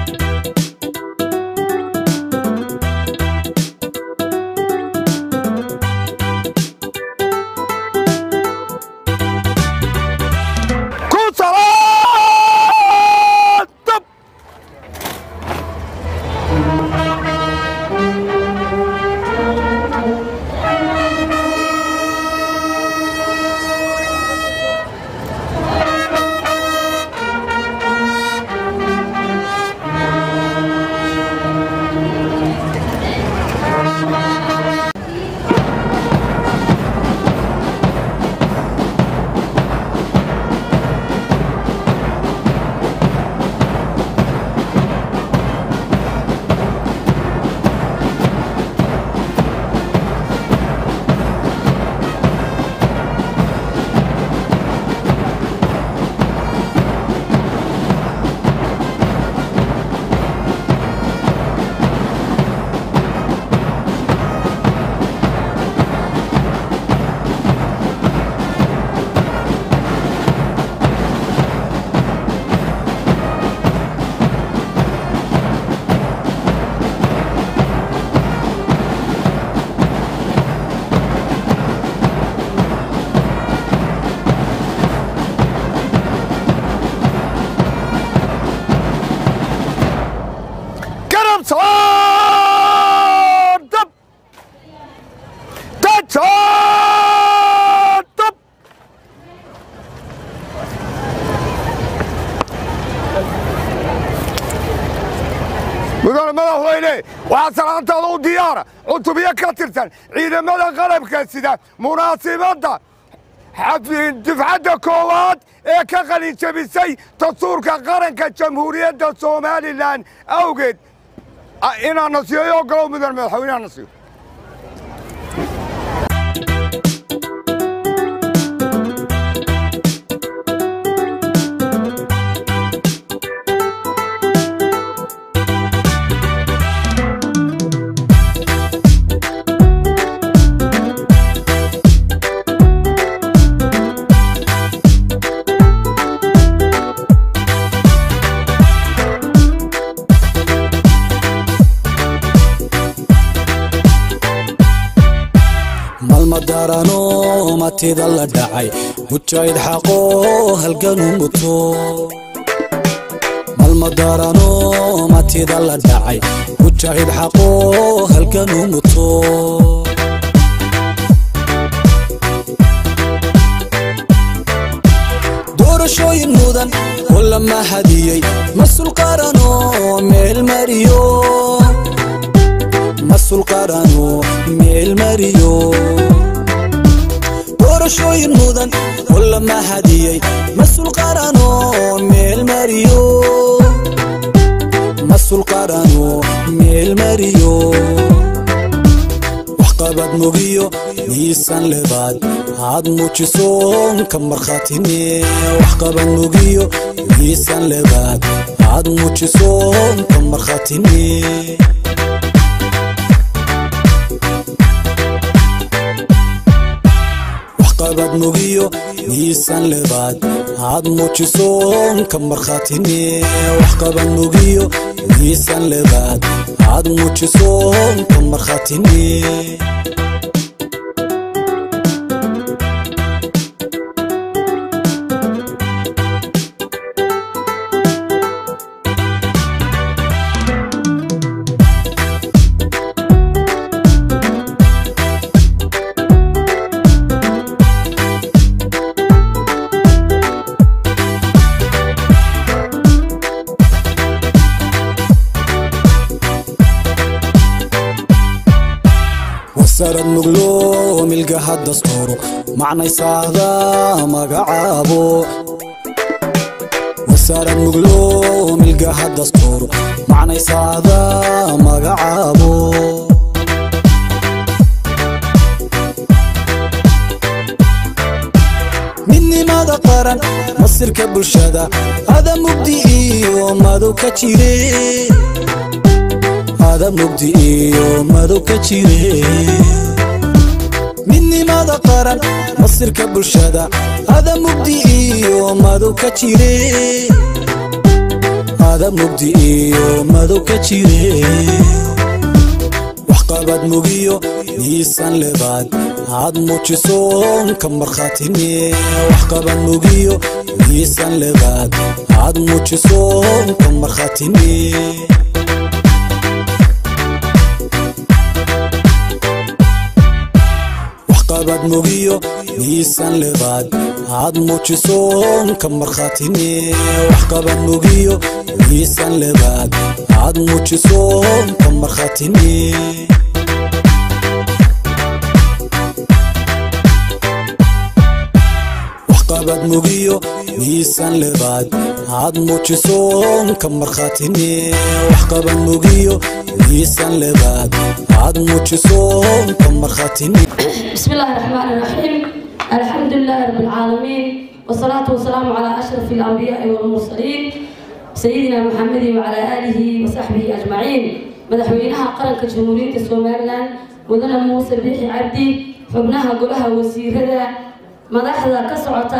ku salaad dab garab saar dab dad saar dab mudane madaxweyne waxaa salaantaada u diyaara cutubyo ka tirsan ciidamada qalabka sida munaasibadda xafid dufcadda koowaad ee ka qalin jabisay dastuurka qaranka jamhuuriyadda somalilan awgeed a- inaan nasiyo ogolow mudan madaxweyneha nasiyo malmadarano matida la dhacay mujaahid xaqo halganu muto malmadarano matida la dhacay mujaahid xaqo halganu muto doorashooyin mudan oo la mahadiyey masul qarano meel mariyo masul qarano meel mariyo doorashooyin mudan oo la mahadiyey masul qarano meel mariyo masul qarano meel mariyo waxqabad mugiyo miisan lebaad aad muujiso ka markhaatine waxqabad mugiyo miisan lebaad aad muujiso ka markhaatine waxqabad mugiyo miisan lebaad aad muujiso ka markhaatine waxqabad mugiyo miisan lebaad aad muujiso ka markhaatine wasarad muglo milgaha dastuuro macnaysaahda magacaabo wasarad muglo milgaha dastuuro macnaysaahda magacaabo midnimada qaran masirka bulshada ada mugdi iyo madow ka jire ada mugdi iyo madow ka jire midnimada qaran masirka bulshada ada mugdi iyo madow ka jire ada mugdi iyo madow ka jire waxqabad mugiyo miisan lebaad aad muujiso ka markhaatine waxqabad mugiyo miisan lebaad aad muujiso ka markhaatine waxqabad mugiyo miisan lebaad aad muujiso ka markhaatine waxqabad mugiyo miisan lebaad aad muujiso ka markhaatine waxqabad mugiyo miisan lebaad aad muujiso ka markhaatine waxqabad mugiyo miisan lebaad aad muujiso ka markhaatine بسم الله الرحمن الرحيم الحمد لله رب العالمين والصلاة والسلام على أشرف الأنبياء والمرسلين سيدنا محمد وعلى آله وصحبه أجمعين مدحوينها قرنك جمهورية سومالان مدن موسى بيحي عبدي حبناها قلها وسيرها مدحدا كسعتا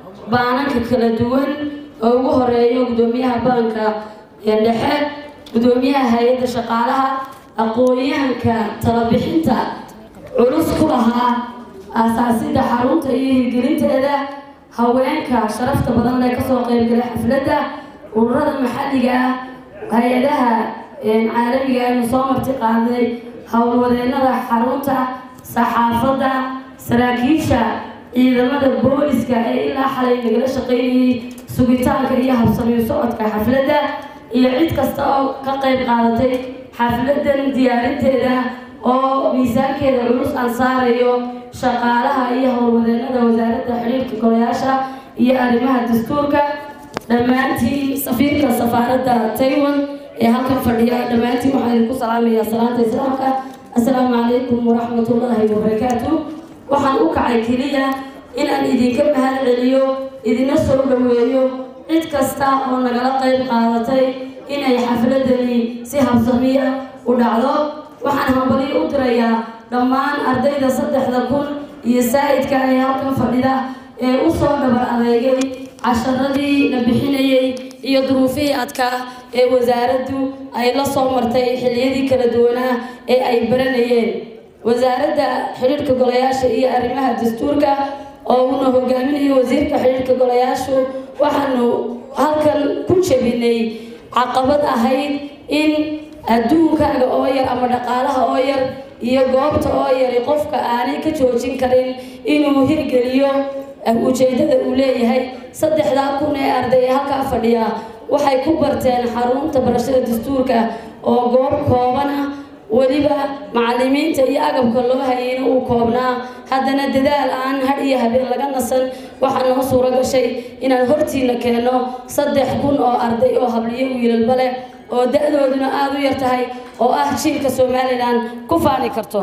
بانك كلا دوان ugu horeeyo gudoomiyaha baanka dhexe gudoomiyaha hay-adda shaqaalaha aqoon-yahanka talabixinta culus ku lahaa aasaasidda xarunta iyo hirgelinteeda haweenka sharafta badan lee kasoo qeybgalay xafladda ururada maxalliga ah hay-adaha caalamiga aynu soo marti qaaday howlwadeenada xarunta saxaafadda saraakiisha ciidamada booliska ee ilaa xalay nagala shaqeynayay sugitaanka iyo habsamiyo socodka xafladda iyo cid kasta oo ka qeyb qaadatay xafladan diyaarinteeda oo miisaankeeda culus aan saarayo shaqaalaha iyo howlwadeenada wasaaradda xiriirka golayaasha iyo arrimaha dastuurka dhammaantiin safiirka safaaradda taiwan ee halkan fadhiya dhammaantiin waxaan idinku salaamayaa salaanta islaamka assalaamu calaykum waraxmatullaahi wabarakaatu waxaan u kacay keliya inaan idinka mahad celiyo idina soo dhaweeyo cid kasta oo nagala qayb qaadatay inay xafladani si habsamiya u dhacdo waxaan hambalyo u dirayaa dhammaan ardayda saddexda kun iyo saa'idka ee halkan fadhida ee u soo dhabar adeegay casharadii la bixinayay iyo duruufihii adkaa ee wasaaraddu ay la soo martay xilliyadii kala duwanaa ee ay baranayeen wasaaradda xidhiirhka golayaasha iyo arrimaha dastuurka oo uuna hogaaminayo wasiirka xidhiirhka golayaashu waxaanu halkan ku jebinay caqabad ahayd in adduunkaaga oo yar ama dhaqaalaha oo yar iyo goobta oo yari qofka aanay ka joojin karin inuu hirgeliyo ujeedada uu leeyahay saddexdaa kun ee arday ee halkaa fadhiya waxay ku barteen xarunta barashada dastuurka oo goob kooban ah weliba macalimiinta iyo agabka loo hayayna uu koobnaa haddana dadaal aan hadh iyo habeen laga nasan waxaa noo suuro gashay inaan hortiina keenno saddex kun oo arday oo habliyo wiilalba leh oo da-dooduna aada u yar tahay oo ah jiilka somalilan ku faani karto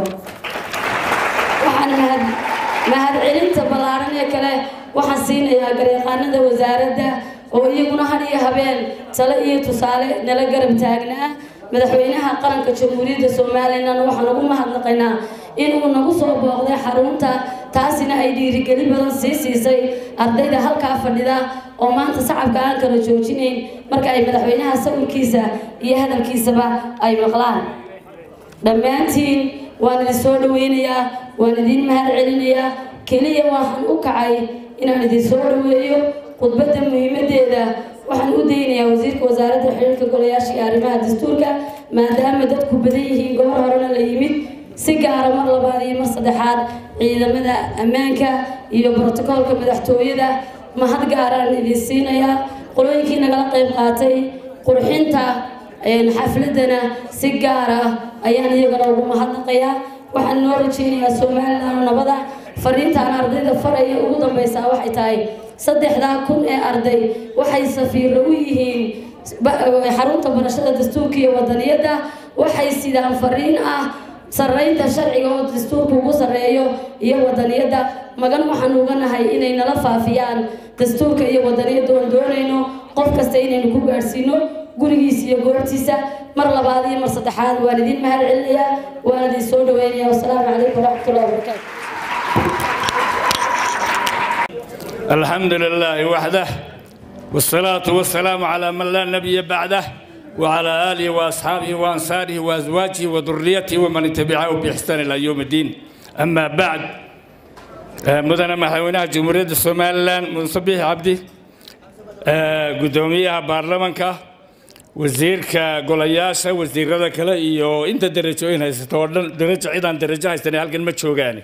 waxaan mahad mahadcelinta ballaaran ee kale waxaan siinayaa gareeqaanada wasaaradda oo iyaguna had iyo habeen tale iyo tusaale nala garab taagnaa madaxweynaha qaranka jamhuuriyadda somalilan waxaan ugu mahadnaqaynaa inuu nagu soo booqday xarunta taasina ay dhiirigeli badan sii siisay ardayda halkaa fadhida oo maanta sacabka aan kala joojinayn marka ay madaxweynaha sawirkiisa iyo hadalkiisaba ay maqlaan dhammaantiin waan idin soo dhaweynayaa waan idin mahad celinayaa keliya waxaan u kacay inaan idin soo dhaweeyo khudbadda muhiimadeeda waxaan u daynayaa wasiirka wasaaradda xiriirka golayaasha iyo arrimaha dastuurka maadaama dadku badan yihiin gobor horena la yimid si gaara mar labaad iyo mar saddexaad ciidamada ammaanka iyo brotokoolka madaxtooyada mahad gaaraan idin siinayaa qolooyinkii nagala qayb qaatay qurxinta xafladana si gaar ah ayaan iyagana ugu mahadnaqayaa waxaan noo rajeynayaa somalilan nabada fariintaan ardayda faraya ugu dambeysaa waxay tahay saddexdaa kun ee arday waxay safiiro u yihiin xarunta barashada dastuurka iyo wadaniyadda waxay sidaan fariin ah sarreynta sharciga oo dastuurka ugu sarreeyo iyo wadaniyadda magan waxaan uga nahay inay nala faafiyaan dastuurka iyo wadaniyadda oon doonayno qof kasta inaynu ku gaadhsiino gurigiisa iyo goobtiisa mar labaad iyo mar saddexaad waan idin mahad celinayaa waan idin soo dhaweynayaa wasalaamu calaykum waraxmatullahi wabarakaatu الحمد لله وحده والصلاة والسلام على من لا نبي بعده وعلى آله وأصحابه وأنصاره وأزواجه وذريته ومن تبعه بإحسان إلى يوم الدين أما بعد مدن مدحوينها جمهورية الصوماليلاند منصبيح عبدي قدوميها بارلمانكا wasiirka golayaasha wasiirada kale iyo inta darajooyin haysato oo dhan darajo cidaan darajo haysanay halkan ma joogaane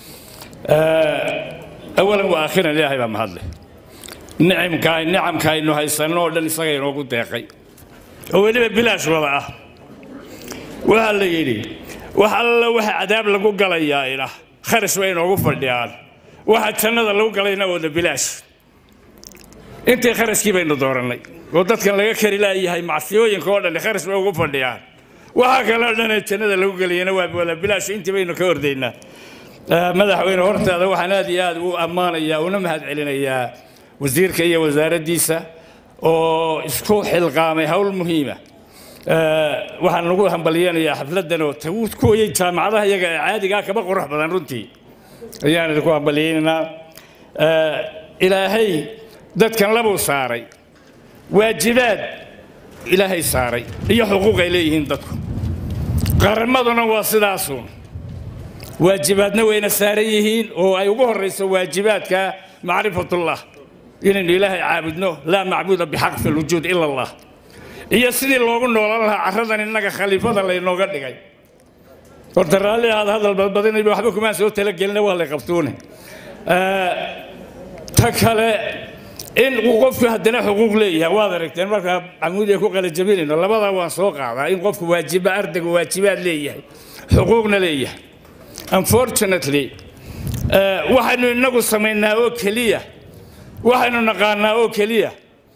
awalan wa aakhiran ilaahay baa mahadle nicimka nicamka aynu haysanno oo dhan isaga inoogu deeqay oo weliba bilaash wada ah waxaa la yidhi wax alla waxa cadaab lagu galayaa ina kharash bay inoogu fadhiyaan waxa jannada lagu galayna wada bilaash intii kharashkii baynu doorannay oo dadkan laga kari laayahay macsiyooyinka oo dhan kharash bay ugu fadhiyaan waxaa kaloo dhan ee jannada lagu geliyana waa wada bilaash intii baynu ka ordaynaa madaxweyne hortaada waxaan aad iyo aad u ammaanayaa una mahad celinayaa wasiirka iyo wasaaraddiisa oo isku xilqaamay howl muhiima waxaan lagu hambalyeenayaa xafladdan oo kuwayay jaamacadaha iyaga ee caadigaa kaba qurux badan runtii ayaan idinku hambalyeynaynaa ilaahay dadkan labuu saaray waajibaad ilaahay saaray iyo xuquuq ay leeyihiin dadku qaranmaduna waa sidaasuun waajibaadna wayna saaran yihiin oo ay ugu horrayso waajibaadka macrifatullah inaynu ilaahay caabudno laa macbuuda bixaq fi lwujuud ila allah iyo sidii loogu noolan lahaa carradan innaga khaliifada laynooga dhigay horta raalli ahaad hadal badbadinayba waxba kumaan soo talagelina waa lay qabtuune ta kale in uu qofku haddana xuquuq leeyahay waad aragteen markaa camuudiga ku qalajabinayno labadaa waan soo qaadaa in qofku waajiba ardayga waajibaad leeyahay xuquuqna leeyahay unfortunately waxaynu inagu samaynaa oo keliya waxaynu naqaanaa oo keliya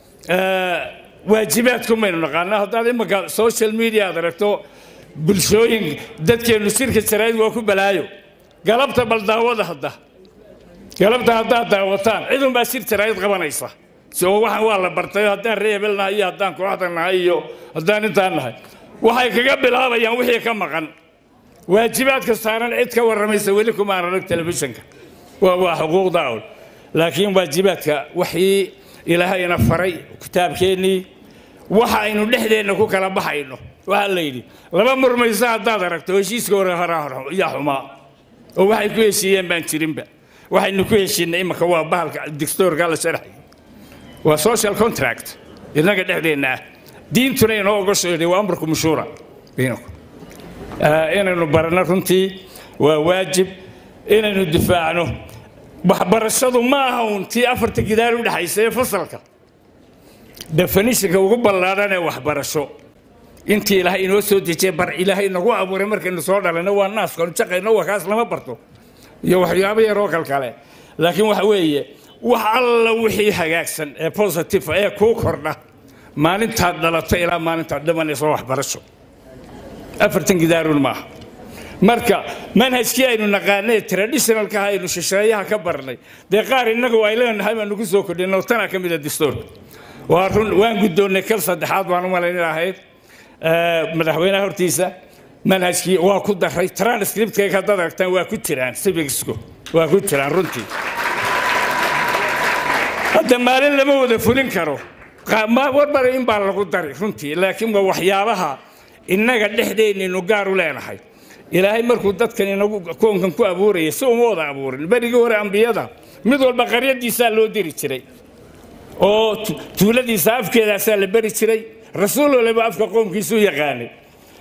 waajibaadkumaynu naqaanaa haddaad imanka social media aad aragto bulshooyin dadkeennu shirka jaraa'id waa ku balaayo galabta bal daawada hadda galabta haddaad daawataan cidunbaa shir jaraa'id qabanaysa soo waxaan waa la bartay haddaan ree hebel nahay iyo haddaan kooxda nahay iyo haddaan intaan nahay waxay kaga bilaabayaan wixii ka maqan waajibaadka saaran cid ka warramaysa weli kumaan arag telefishinka waa waa xuquuqda awl laakiin waajibaadka waxii ilaahayna faray kitaabkeennii waxa aynu dhexdeenna ku kala baxayno waxaa la yidhi laba murmaysa haddaad aragto heshiiska hore yaa xumaa oo waxay ku heshiiyeen baan jirinba waxaynu ku heshiinay imanka waa bahalka dictoorka la sharxay waa social contract innaga dhexdeenna ah diintuna inoo ogosheeday waa amarku mushuura bainakum inaynu baranno runtii waa waajib inaynu difaacno waxbarashadu ma aha uun tii afarta gidaar u dhexaysa ee fasalka definitionka ugu ballaadhan ee waxbarasho intii ilaahay inoo soo dejiyay bar ilaahay nagu abuuray markaynu soo dhalayno waa naaskanu jaqayno waa kaas lama barto iyo waxyaabo yaroo kalkale laakiin waxa weeye wax alla wixii hagaagsan ee positive ee kuu kordha maalintaad dhalato ilaa maalintaad dhimanayso waxbarasho afartan gidaarun maaha marka manhajkii aynu naqaanay traditionalka aynu shisheeyaha ka barnay dee qaar innagu ay leenahay baanu ku soo kordhinay tanaa ka mida distoorka waa run waan guddoonnay kal saddexaad baan u malayn ahayd madaxweynaha hortiisa manhajkii waa ku daray transcriptkayga haddaad aragtaan waa ku jiraan civicsku waa ku jiraan runtii hadda maalin lama wada fulin karo warbar in baa lagu dari runtii laakiin waa waxyaabaha innaga dhexdeennaynu gaar u leenahay ilaahay markuu dadkan inagu koonkan ku abuurayay si uma wada abuurin berigii hore ambiyada mid walba qaryadiisaa loo diri jiray oo tuuladiisa afkeedaasaa la beri jiray rasuul waliba afka qoomkiisuu yaqaanay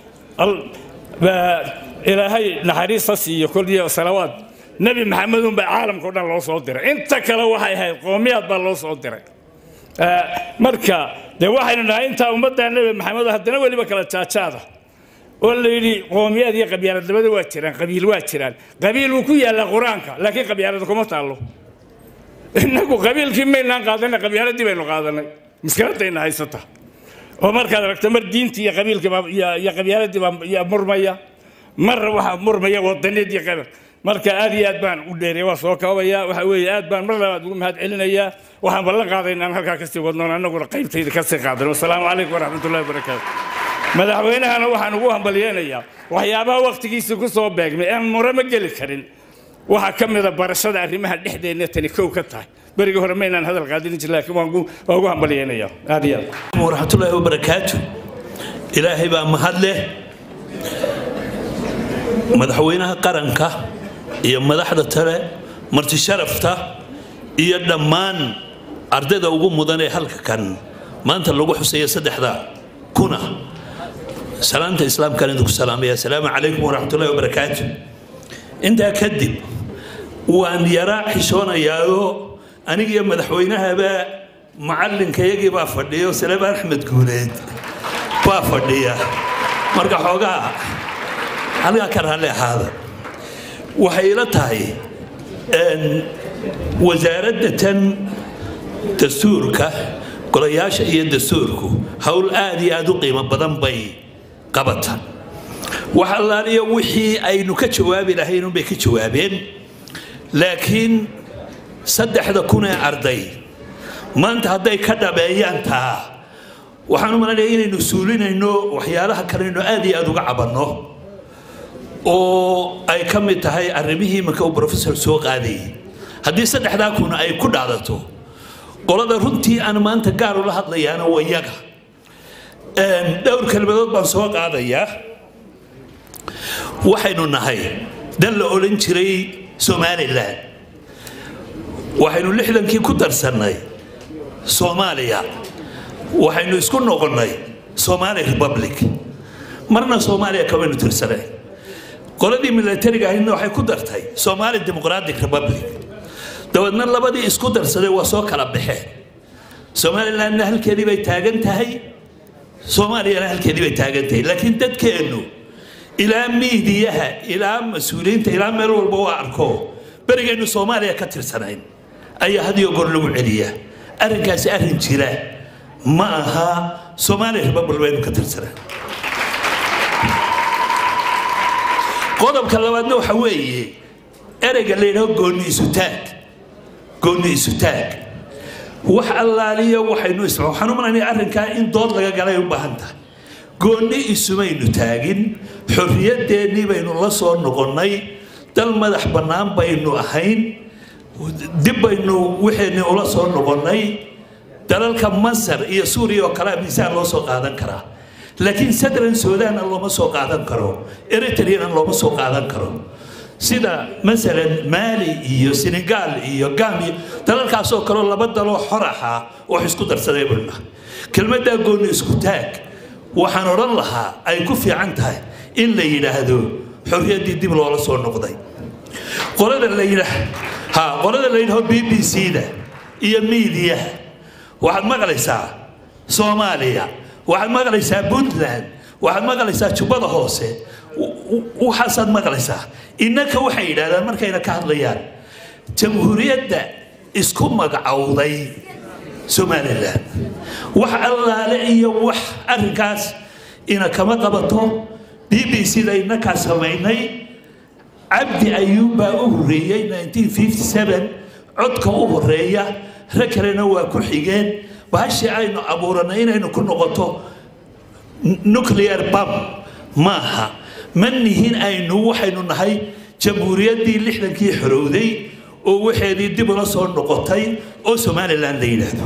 ilaahay naxariista siiyo koliyo salawaad nebi maxamed unbaa caalamka o dhan loo soo diray inta kale waxay ahayd qoomiyaad baa loo soo diray marka dee waxaynu nahay intaa ummadda nebi maxamed haddana weliba kala jaajaada oo la yidhi qoomiyaad iyo qabyaaladnimada waa jiraan qabiil waa jiraan qabiil wuu ku yaallaa qur-aanka laakiin qabyaalada kuma taallo innagu qabiilkii maynaan qaadanay qabyaaladii baynu qaadanay mushkiladayna haysata oo markaad aragto mar diintii iyo qabiilkii iyo qabyaaladii baa murmaya mar waxaa murmaya wadaniid iyo qabiil marka aad iyo aad baan u dheeray waa soo koobaya waxa weeye aad baan mar labaad ugu mahad celinayaa waxaan ballan qaaday inaan halkaa kasii wadnoon annaguna qaybtayda kasii qaadan wasalaamu calaykum waraxmatullahi wabarakaatu madaxweynahana waxaan ugu hambalyeenayaa waxyaabaha wakhtigiisii ku soo beegmay aan mure ma geli karin waxaa ka mida barashada arrimaha dhexdeenna tani kow ka tahay berigii hore maynaan hadal qaadin jir laakiin waan ugu waan ugu hambalyeynaya aad iyo aad waraxmatullaahi wabarakaatu ilaahay baa mahad leh madaxweynaha qaranka iyo madaxda tale marti sharafta iyo dhammaan ardayda ugu mudan ee halka kan maanta lagu xuseeya saddexda kuna salaanta islaamkaan idinku salaamaya asalaamu calaykum waraxmatullahi wabarakaatu intaa kadib waan yaraa xishoonayaao anigiyo madaxweynahaba macalinkayagii baa fadhiya salebaan axmed guuleed baa fadhiya marka xoogaa halkaa ka raalli ahaada waxay ila tahay wasaaradda tan dastuurka golayaasha iyo dastuurku howl aad iyo aad u qiimo badan bay qabata wax allaaliyo wixii aynu ka jawaabi lahayn unbay ka jawaabeen laakiin saddexda kun ee arday maanta hadday ka dhabeeyaan taa waxaan u malanaya inaynu suulinayno waxyaalaha kaleynu aad iyo aad uga cabanno oo ay ka mid tahay arrimihii iminka uu professor soo qaadayay haddii saddexdaa kun ay ku dhacdato qolada runtii aan maanta gaar ula hadlayaana waa yaga dhowr kelmadood baan soo qaadayaa waxaynu nahay dan la odhan jiray somalilan waxaynu lixdankii ku darsannay soomaaliya waxaynu isku noqonnay somali republic marna soomaaliya kamaynu tirsanay qoladii milatariga ahaydna waxay ku dartay somali democratic republic dabeedna labadii isku darsaday waa soo kala baxeen somalilandna halkeedii bay taagan tahay soomaaliyana halkeedii bay taagan tahay laakiin dadkeennu ilaa miidiyaha ilaa mas-uuliyiinta ilaa meel walba waa arko berigaynu soomaaliya ka tirsanayn ayaa hadiyo goor lagu celiyaa arrinkaasi arrin jira ma aha soomaaliya republic baynu ka tirsanaan qodobka labaadna waxa weeye ereyga la yidhaho goonni isutaag goonni isutaag wax allaaliyo waxaynu is waxaan u malaynaya arrinkaa in dood laga galay u baahan tahay goonni isumaynu taagin xorriyadeennii baynu la soo noqonnay dal madax bannaan baynu ahayn dib baynu wixeenni ula soo noqonnay dalalka masar iyo suuriya oo kale miisaan loo soo qaadan karaa laakiin sadran suudaanna looma soo qaadan karo eritreyana looma soo qaadan karo sida masalan maali iyo senegaal iyo gambia dalalkaasoo kaleo laba daloo xoraxa wax isku darsaday bulna kelmaddaa goonni isku taag waxaan odhan lahaa ay ku fiican tahay in la yidhaahdo xorriyaddii dib loola soo noqday qolada la yidhaah ha qolada la yidhaho b b c-da iyo miidiyaha waxaad maqlaysaa soomaaliya waxaad maqlaysaa puntland waxaad maqlaysaa jubbada hoose waxaasaad maqlaysaa innaka waxay yidhahdaan markayna ka hadlayaan jamhuuriyadda isku magacowday somalilan wax allaale iyo wax arrinkaas ina kama qabato b b c-da inakaa samaynay cabdi ayuub baa u horreeyey 1957 codka u horeeya rag kalena waa ku xigeen bahashii aynu abuuranay inaynu ku noqoto nuclear bam maaha ma nihin aynu waxaynu nahay jamhuuriyaddii lixdankii xorowday oo waxeedii dib ula soo noqotay oo somalilan la yidhaahdo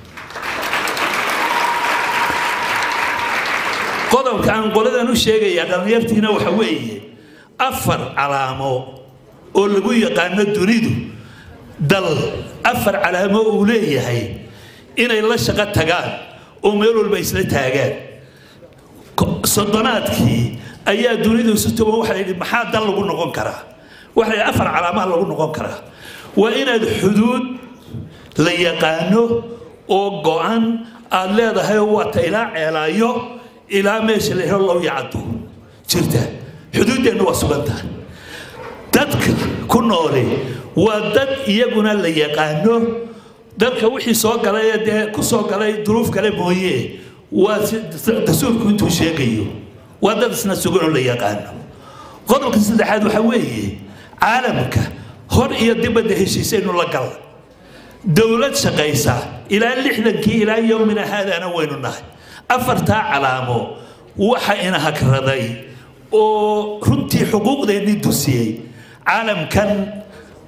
qodobka aan qoladan u sheegayaa dhallinyartiina waxa weeye afar calaamo oo lagu yaqaano dunidu dal afar calaamo uu leeyahay inay la shaqo tagaan oo meel walba isla taagaan soddonaadkii ayaa dunidu isu tuban waxa yidhi maxaa dal lagu noqon karaa waxa yidhi afar calaamaha lagu noqon karaa waa inaad xuduud la yaqaano oo go-an aad leedahay waata ilaa ceelaayo ilaa meesha la helo low yacado jirta xuduuddeennu waa sugan tahay dadka ku nooli waa dad iyaguna la yaqaano dadka wixii soo galay ee dee ku soo galay duruuf kale mooye waa dastuurku intuu sheegayo waa dad isna sugan oo la yaqaano qodobka saddexaad waxaa weeye caalamka hor iyo dibadda heshiisaynu la gala dowlad shaqaysa ilaa lixdankii ilaa yowmina haadaana waynu nahay afartaa calaamo waxa ina hagraday oo runtii xuquuqdeennii dusiyey caalamkan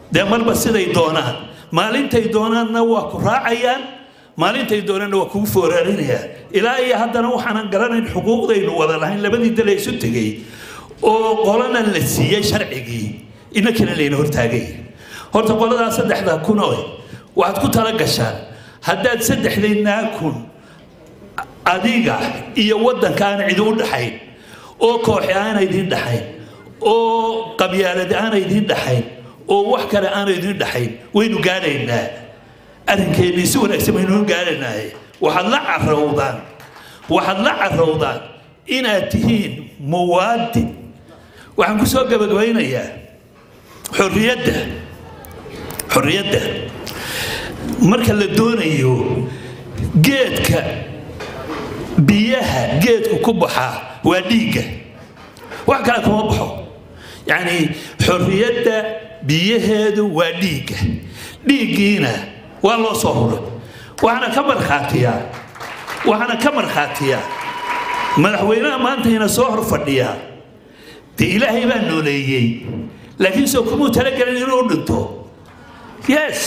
dee marba siday doonaan maalintay doonaanna waa ku raacayaan maalintay doonaanna waa kugu fooraarinayaan ilaa iyo haddana waxaanan garanayn xuquuqdaynu wada lahayn labadii dal ee isu tegey oo qolana la siiyey sharcigii inankina layna hortaagay horta qoladaa saddexda kun oo waxaad ku tala gashaan haddaad saddexdaynaa kun adiga iyo waddanka aan cidi u dhaxayn oo kooxi aana idiin dhaxayn oo qabyaalad aana idiin dhaxayn oo wax kale aana idiin dhaxayn waynu gaadhaynaa arrinkeennii si wanaagsan baynu gaadhaynaaye waxaad la carowdaan waxaad la carowdaan inaad tihiin muwaadin waxaan ku soo gabagabaynayaa xorriyadda xorriyadda marka la doonayo geedka biyaha geedku ku baxaa waa dhiigga wax kale kuma baxo yacni xorriyadda biyaheedu waa dhiigga dhiiggiina waa loo soo huray waxaana ka markhaatiyaa waxaana ka markhaatiyaa madaxweynaha maanta ina soo hor fadhiyaa dee ilaahay baa nooleeyey laakiin soo kumuu talagelin inuu dhinto yes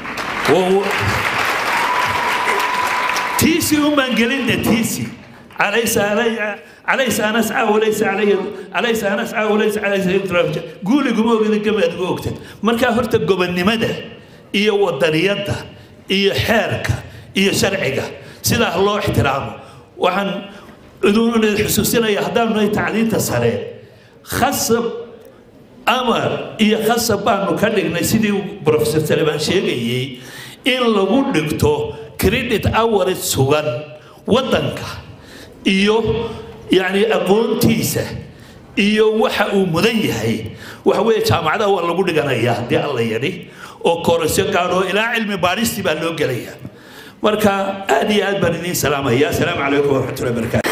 tiisi umaan gelinna tiisi alaysa alaysa an ascaa walaysa alayhi alaysa an ascaa walaysa alaysa guuliguma ogida gamaadgu ogta markaa horta gobonnimada iyo wadaniyadda iyo xeerka iyo sharciga sidaa loo ixtiraamo waxaan idin xusuusinaya haddaanu nahay tacliinta sare khasab amar iyo khasab baanu ka dhignay sidii professor salebaan sheegayey in lagu dhigto credit hours sugan waddanka iyo yacni aqoontiisa iyo waxa uu mudan yahay waxa weeye jaamacadaha waa lagu dhiganayaa haddii alla yadhi oo korasyo gaadho ilaa cilmi baadhistii baa loo gelayaa marka aad iyo aad baan idiin salaamaya asalaamu calaykum waraxmatullahi wabarakaatu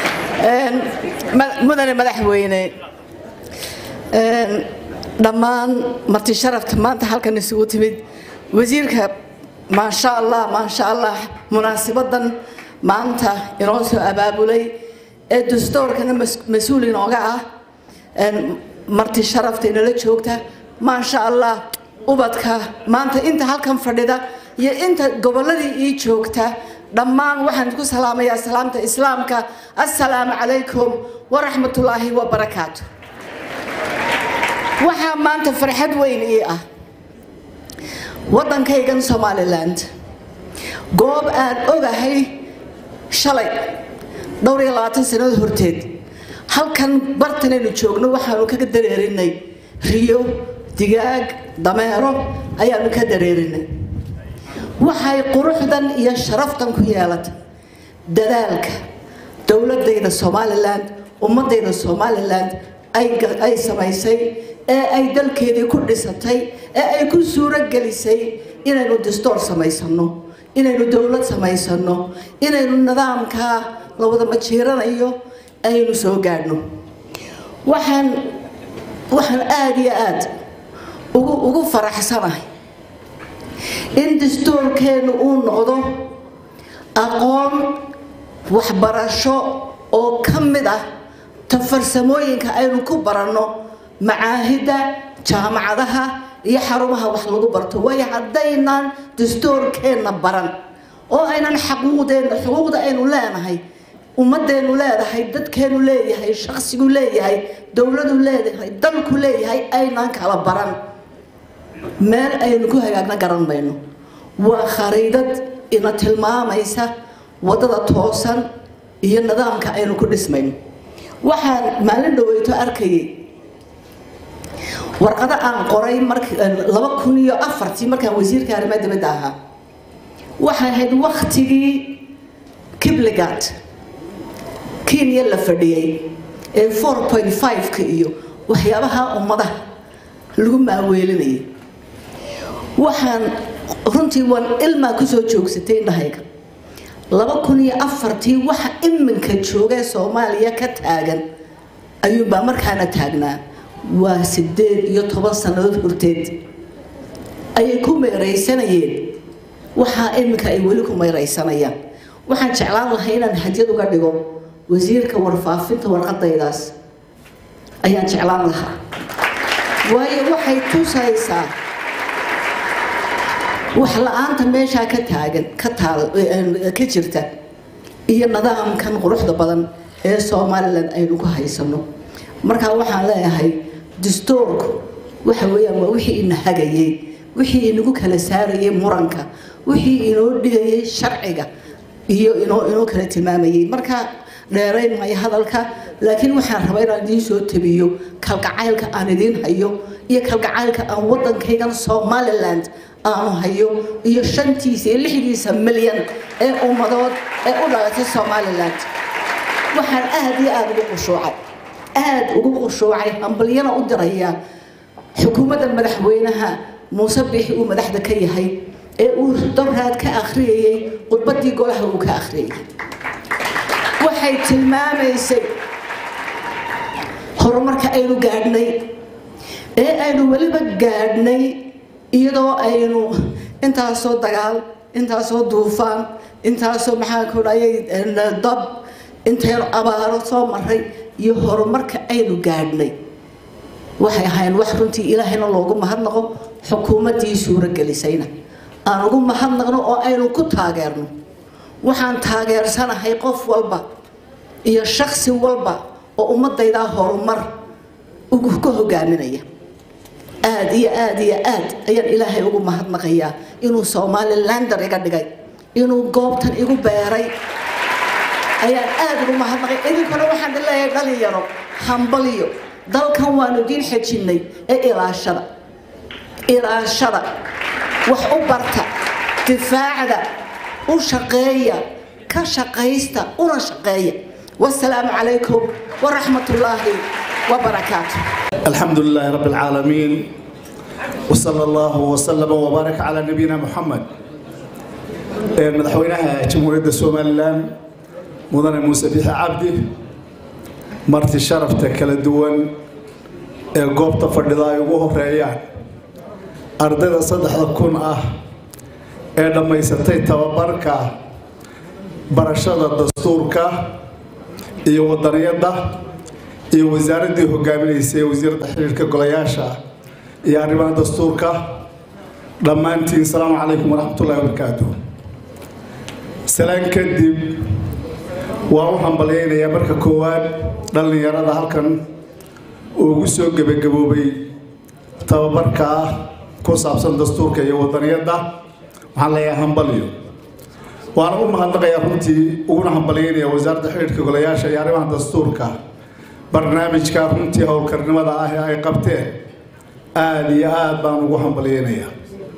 mudane madaxweyne dhammaan marti sharafka maanta halkan isugu timid wasiirka maasha allah maasha allah munaasibadan maanta inoo soo abaabulay ee dastoorkana mas-uul inooga ah marti sharafta inala joogta maasha allah ubadka maanta inta halkan fadhida iyo inta gobolladii ii joogta dhammaan waxaan ku salaamayaa salaamta islaamka assalaamu calaykum waraxmatullaahi wabarakaatu waxaa maanta farxad weyn ii ah waddankaygan somaliland goob aan ogahay shalay dhowr iyo labaatan sannadood horteed halkan bartanaynu joogno waxaanu kaga dareerinay riyo digaag dameero ayaanu ka dareerinay waxay quruxdan iyo sharaftan ku yeelatay dadaalka dowladayda somalilan ummadayda somalilan ay samaysay ee ay dalkeedii ku dhisatay ee ay ku suuro gelisay inaynu distoor samaysano inaynu dowlad samaysano inaynu nidaamkaa la wada majiiranayo aynu soo gaadhno waxaan waxaan aada iyo aada ugu ugu faraxsanahay in dastuurkeennu uu noqdo aqoon waxbarasho oo ka mid ah ta farsamooyinka aynu ku baranno macaahidda jaamacadaha iyo xarumaha wax lagu barto waayo haddaynaan dastuurkeenna baran oo aynan xaquuqdeenna xuquuqda aynu leenahay ummadeennu leedahay dadkeenu leeyahay shaqsigu leeyahay dowladu leedahay dalku leeyahay aynaan kala baran meel aynu ku hagaagna garan mayno waa khariidad ina tilmaamaysa waddada toosan iyo nidaamka aynu ku dhismayno waxaan maalin dhaweyto arkayay warqado aan qoray laba kun iyo afartii markaan wasiirka arrimaha dibadda ahaa waxay ahayd waktigii kibligat kenya la fadhiyey ee four point five-ka iyo waxyaabaha ummadaha lagu maaweelinayay waxaan runtii waan ilmaa kusoo joogsatay indhahayga laba kun iyo afartii waxa iminka joogee soomaaliya ka taagan ayuunbaa markaana taagnaa waa sideed iyo toban sannadood horteed ayay ku meeraysanayeen waxaa iminka ay weli ku meeraysanayaan waxaan jeclaan lahay inaan hadyad uga dhigo wasiirka warfaafinta warqadaydaas ayaan jeclaan lahaa waayo waxay tusaysaa wax la-aanta meeshaa ka taagan ka taal ka jirta iyo nidaamkan quruxda badan ee somalilan aynu ku haysano markaa waxaan leeyahay dastuurku waxa weeyaan waa wixii ina hagayay wixii inagu kala saarayay muranka wixii inoo dhigayay sharciga iyo inoo inoo kala tilmaamayay marka dheerayn maayo hadalka laakiin waxaan rabaa inaan idiin soo tabiyo kalgacaylka aan idiin hayo iyo kalgacaylka aan wadankaygan somaliland aanu hayo iyo shantiisa iyo lixdiisa milyan ee ummadood ee u dhalatay somaliland waxaan aada iyo aada ugu qushuucay aada ugu qushuucay hambalyana u diraya xukuumadda madaxweynaha muuse biixi uu madaxda ka yahay ee uu dowraad ka akhriyayay khudbadii golaha uu ka akhriyay waxay tilmaamaysay horumarka aynu gaadhnay ee aynu weliba gaadhnay iyadoo aynu intaasoo dagaal intaasoo duufaan intaasoo maxaa ku dhayay dab intaynu abaaro soo maray iyo horumarka aynu gaadhnay waxay ahayn wax runtii ilaahayna loogu mahadnaqo xukuumaddii suuragelisayna aan ugu mahadnaqno oo aynu ku taageerno waxaan taageersanahay qof walba iyo shaksi walba oo ummadaydaa horumar ka hogaaminaya aada iyo aada iyo aad ayaan ilaahay ugu mahadnaqayaa inuu somalilander iga dhigay inuu goobtan igu beeray ayaan aada ugu mahadnaqay idinkuna waxaan leeyahay dhalinyaro hambaliyo dalkan waanu idiin xejinnay ee ilaashada ilaashada wax u barta difaacda u shaqeeya ka shaqaysta una shaqeeya wasalaamu calaykum waraxmat ullaahi wabarakaatu الحمد لله رب العالمين وصلى الله وسلم وبارك على نبينا محمد مدحوينها جمهورية الصوماليلان مدن موسى بيح عبدي مرتي شرفته كلا دوان ee goobta fadhida ay ugu horeeyaan ardayda saddexda kun ah ee dhammaysatay tababarka barashada dastuurka iyo wadaniyadda iyo wasaaraddii hogaaminaysay wasiiradda xiriirka golayaasha iyo arrimaha dastuurka dhammaantiin asalaamu calaykum waraxmatullahi wabarakaatu salaan kadib waa u hambalyaynayaa marka koowaad dhallinyarada halkan uu ugu soo gebagaboobay tababarka ah ku saabsan dastuurka iyo wadaniyadda waxaan leeyahay hambalyo waana u mahadnaqayaa runtii uguna hambalyaynaya wasaaradda xiriirka golayaasha iyo arrimaha dastuurka barnaamijka runtii howlkarnimada ah ee ay qabteen aada iyo aada baan ugu hambalyaynayaa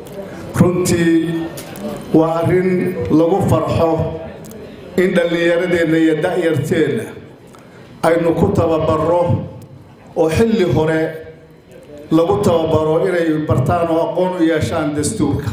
runtii waa arrin lagu farxo in dhallinyaradeenna iyo da'yarteenna aynu ku tababarro oo xilli hore lagu tababaro inay bartaan oo aqoon u yeeshaan dastuurka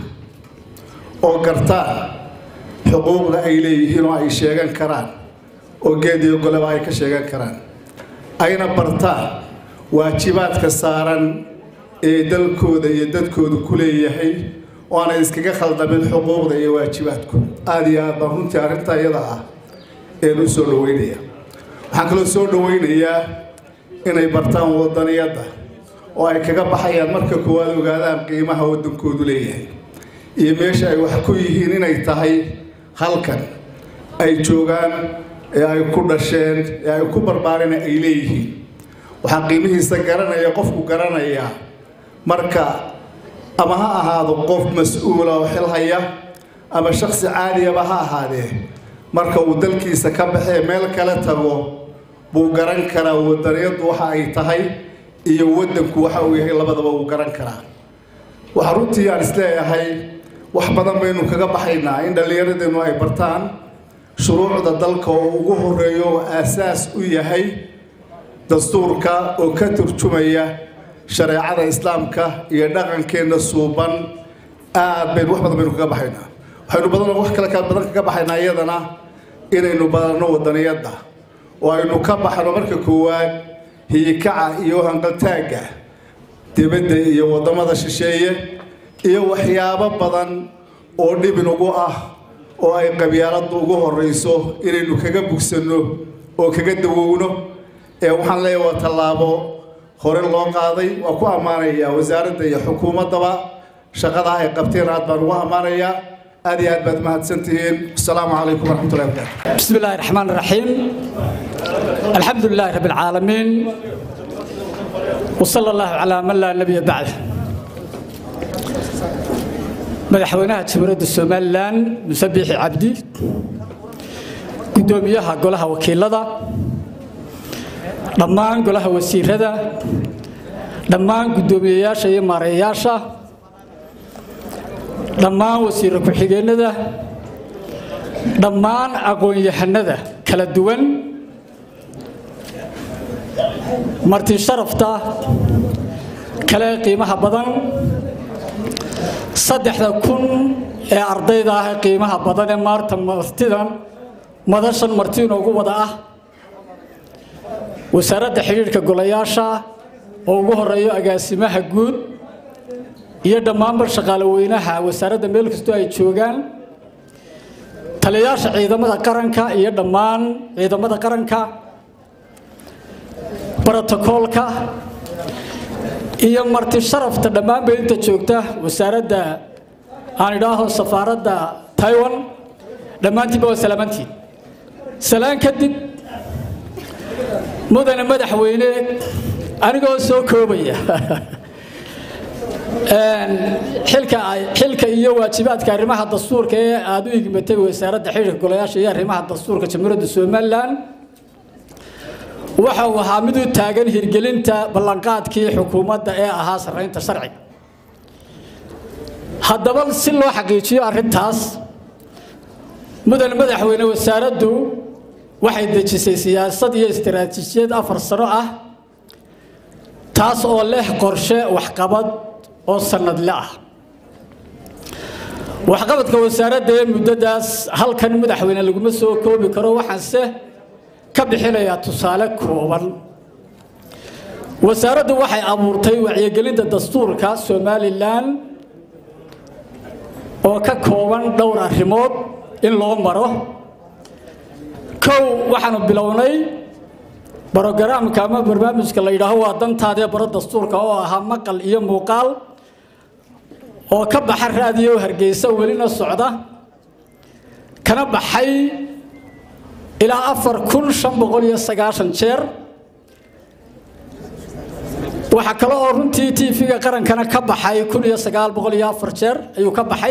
oo gartaan xuquuqda ay leeyihiin oo ay sheegan karaan oo geed iyo goleba ay ka sheegan karaan ayna bartaan waajibaadka saaran ee dalkooda iyo dadkooda ku leeyahay oo aanay iskaga khaldamin xuquuqda iyo waajibaadku aada iyo aad baan runtii arrintaa iyada ah een u soo dhaweynaya waxaan kaloo soo dhaweynayaa inay bartaan wadaniyadda oo ay kaga baxayaan marka koowaad ogaadaan qiimaha waddankoodu leeyahay iyo meesha ay wax ku yihiin inay tahay halkan ay joogaan ee ay ku dhasheen ee ay ku barbaareen ay leeyihiin waxaa qiimihiisa garanaya qofku garanayaa marka ama ha ahaado qof mas-uula oo xil haya ama shaksi caadiyaba ha ahaadee marka uu dalkiisa ka baxee meel kale tago buu garan karaa wadaniyaddu waxa ay tahay iyo waddanku waxa uu yahay labadaba uu garan karaa waxaa runtii aan isleeyahay wax badan baynu kaga baxaynaa in dhallinyaradeennu ay bartaan shuruucda dalka oo ugu horeeyo oo aasaas u yahay dastuurka oo ka turjumaya shareecada islaamka iyo dhaqankeenna suuban aad baynu wax badan baynu kaga baxaynaa waxaynu badan wax kale ka badan kaga baxaynaa iyadana inaynu badanno wadaniyadda oo aynu ka baxno marka koowaad hiyikaca iyo hanqaltaagga dibadda iyo waddamada shisheeye iyo waxyaabo badan oo dhibin ugu ah oo ay qabyaaladdu ugu horrayso inaynu kaga bugsanno oo kaga dawowno ee waxaan leeyahay waa tallaabo hore loo qaaday waa ku ammaanayaa wasaaradda iyo xukuumaddaba shaqada ay qabteen aad baan ugu ammaanayaa aad iyo aad baad mahadsantihiin asalaamu calaykum waraxmatullahi wabarakatu بسم الله الرحمن الرحيم الحمد لله رب العالمين وصلى الله على من لا نبي بعده madaxweynaha jamhuuriyadda somalilan musabixi cabdi gudoomiyaha golaha wakiilada dhammaan golaha wasiirada dhammaan gudoomiyeyaasha iyo maareeyayaasha dhammaan wasiiro ku-xigeenada dhammaan aqoon-yahanada kala duwan marti sharafta kale qiimaha badan saddexda kun ee ardayda ah ee qiimaha badan ee maarta martidan madashan marti inoogu wada ah wasaaradda xidhiidhka golayaasha oo ugu horeeyo agaasimaha guud iyo dhammaanba shaqaale weynaha wasaaradda meel kastoo ay joogaan taliyayaasha ciidamada qaranka iyo dhammaan ciidamada qaranka brotokoolka iyo marti sharafta dhammaanba inta joogta wasaaradda aan idhaaho safaaradda taiwan dhammaantiinba waa salaamantiin salaan kadib mudane madaxweyne anigoo soo koobaya xilka xilka iyo waajibaadka arrimaha dastuurka ee aada u igmatay wasaaradda xidhiirka golayaasha iyo arrimaha dastuurka jamhuuriyadda somalilan waxa uu ahaa mid u taagan hirgelinta ballanqaadkii xukuumadda ee ahaa sarraynta sharciga haddaba si loo xaqiijiyo arrintaas mudane madaxweyne wasaaraddu waxay dejisay siyaasad iyo istaraatiijiyad afar sano ah taas oo leh qorshe waxqabad oo sanadle ah waxqabadka wasaaradda ee muddadaas halkan madaxweyne laguma soo koobi karo waxaanse ka bixinayaa tusaale kooban wasaaraddu waxay abuurtay wacyigelinta dastuurka somalilan oo ka kooban dhowr arrimood in loo maro kow waxaanu bilownay brogaraamka ama barnaamijka la yidhaaho waa dantaadee baro dastuurka oo ahaa maqal iyo muuqaal oo ka baxa raadiyo hargeysa welina socda kana baxay ilaa afar kun shan boqol iyo sagaashan jeer waxaa kale oo runtii tv-ga qarankana ka baxay kun iyo sagaal boqol iyo afar jeer ayuu ka baxay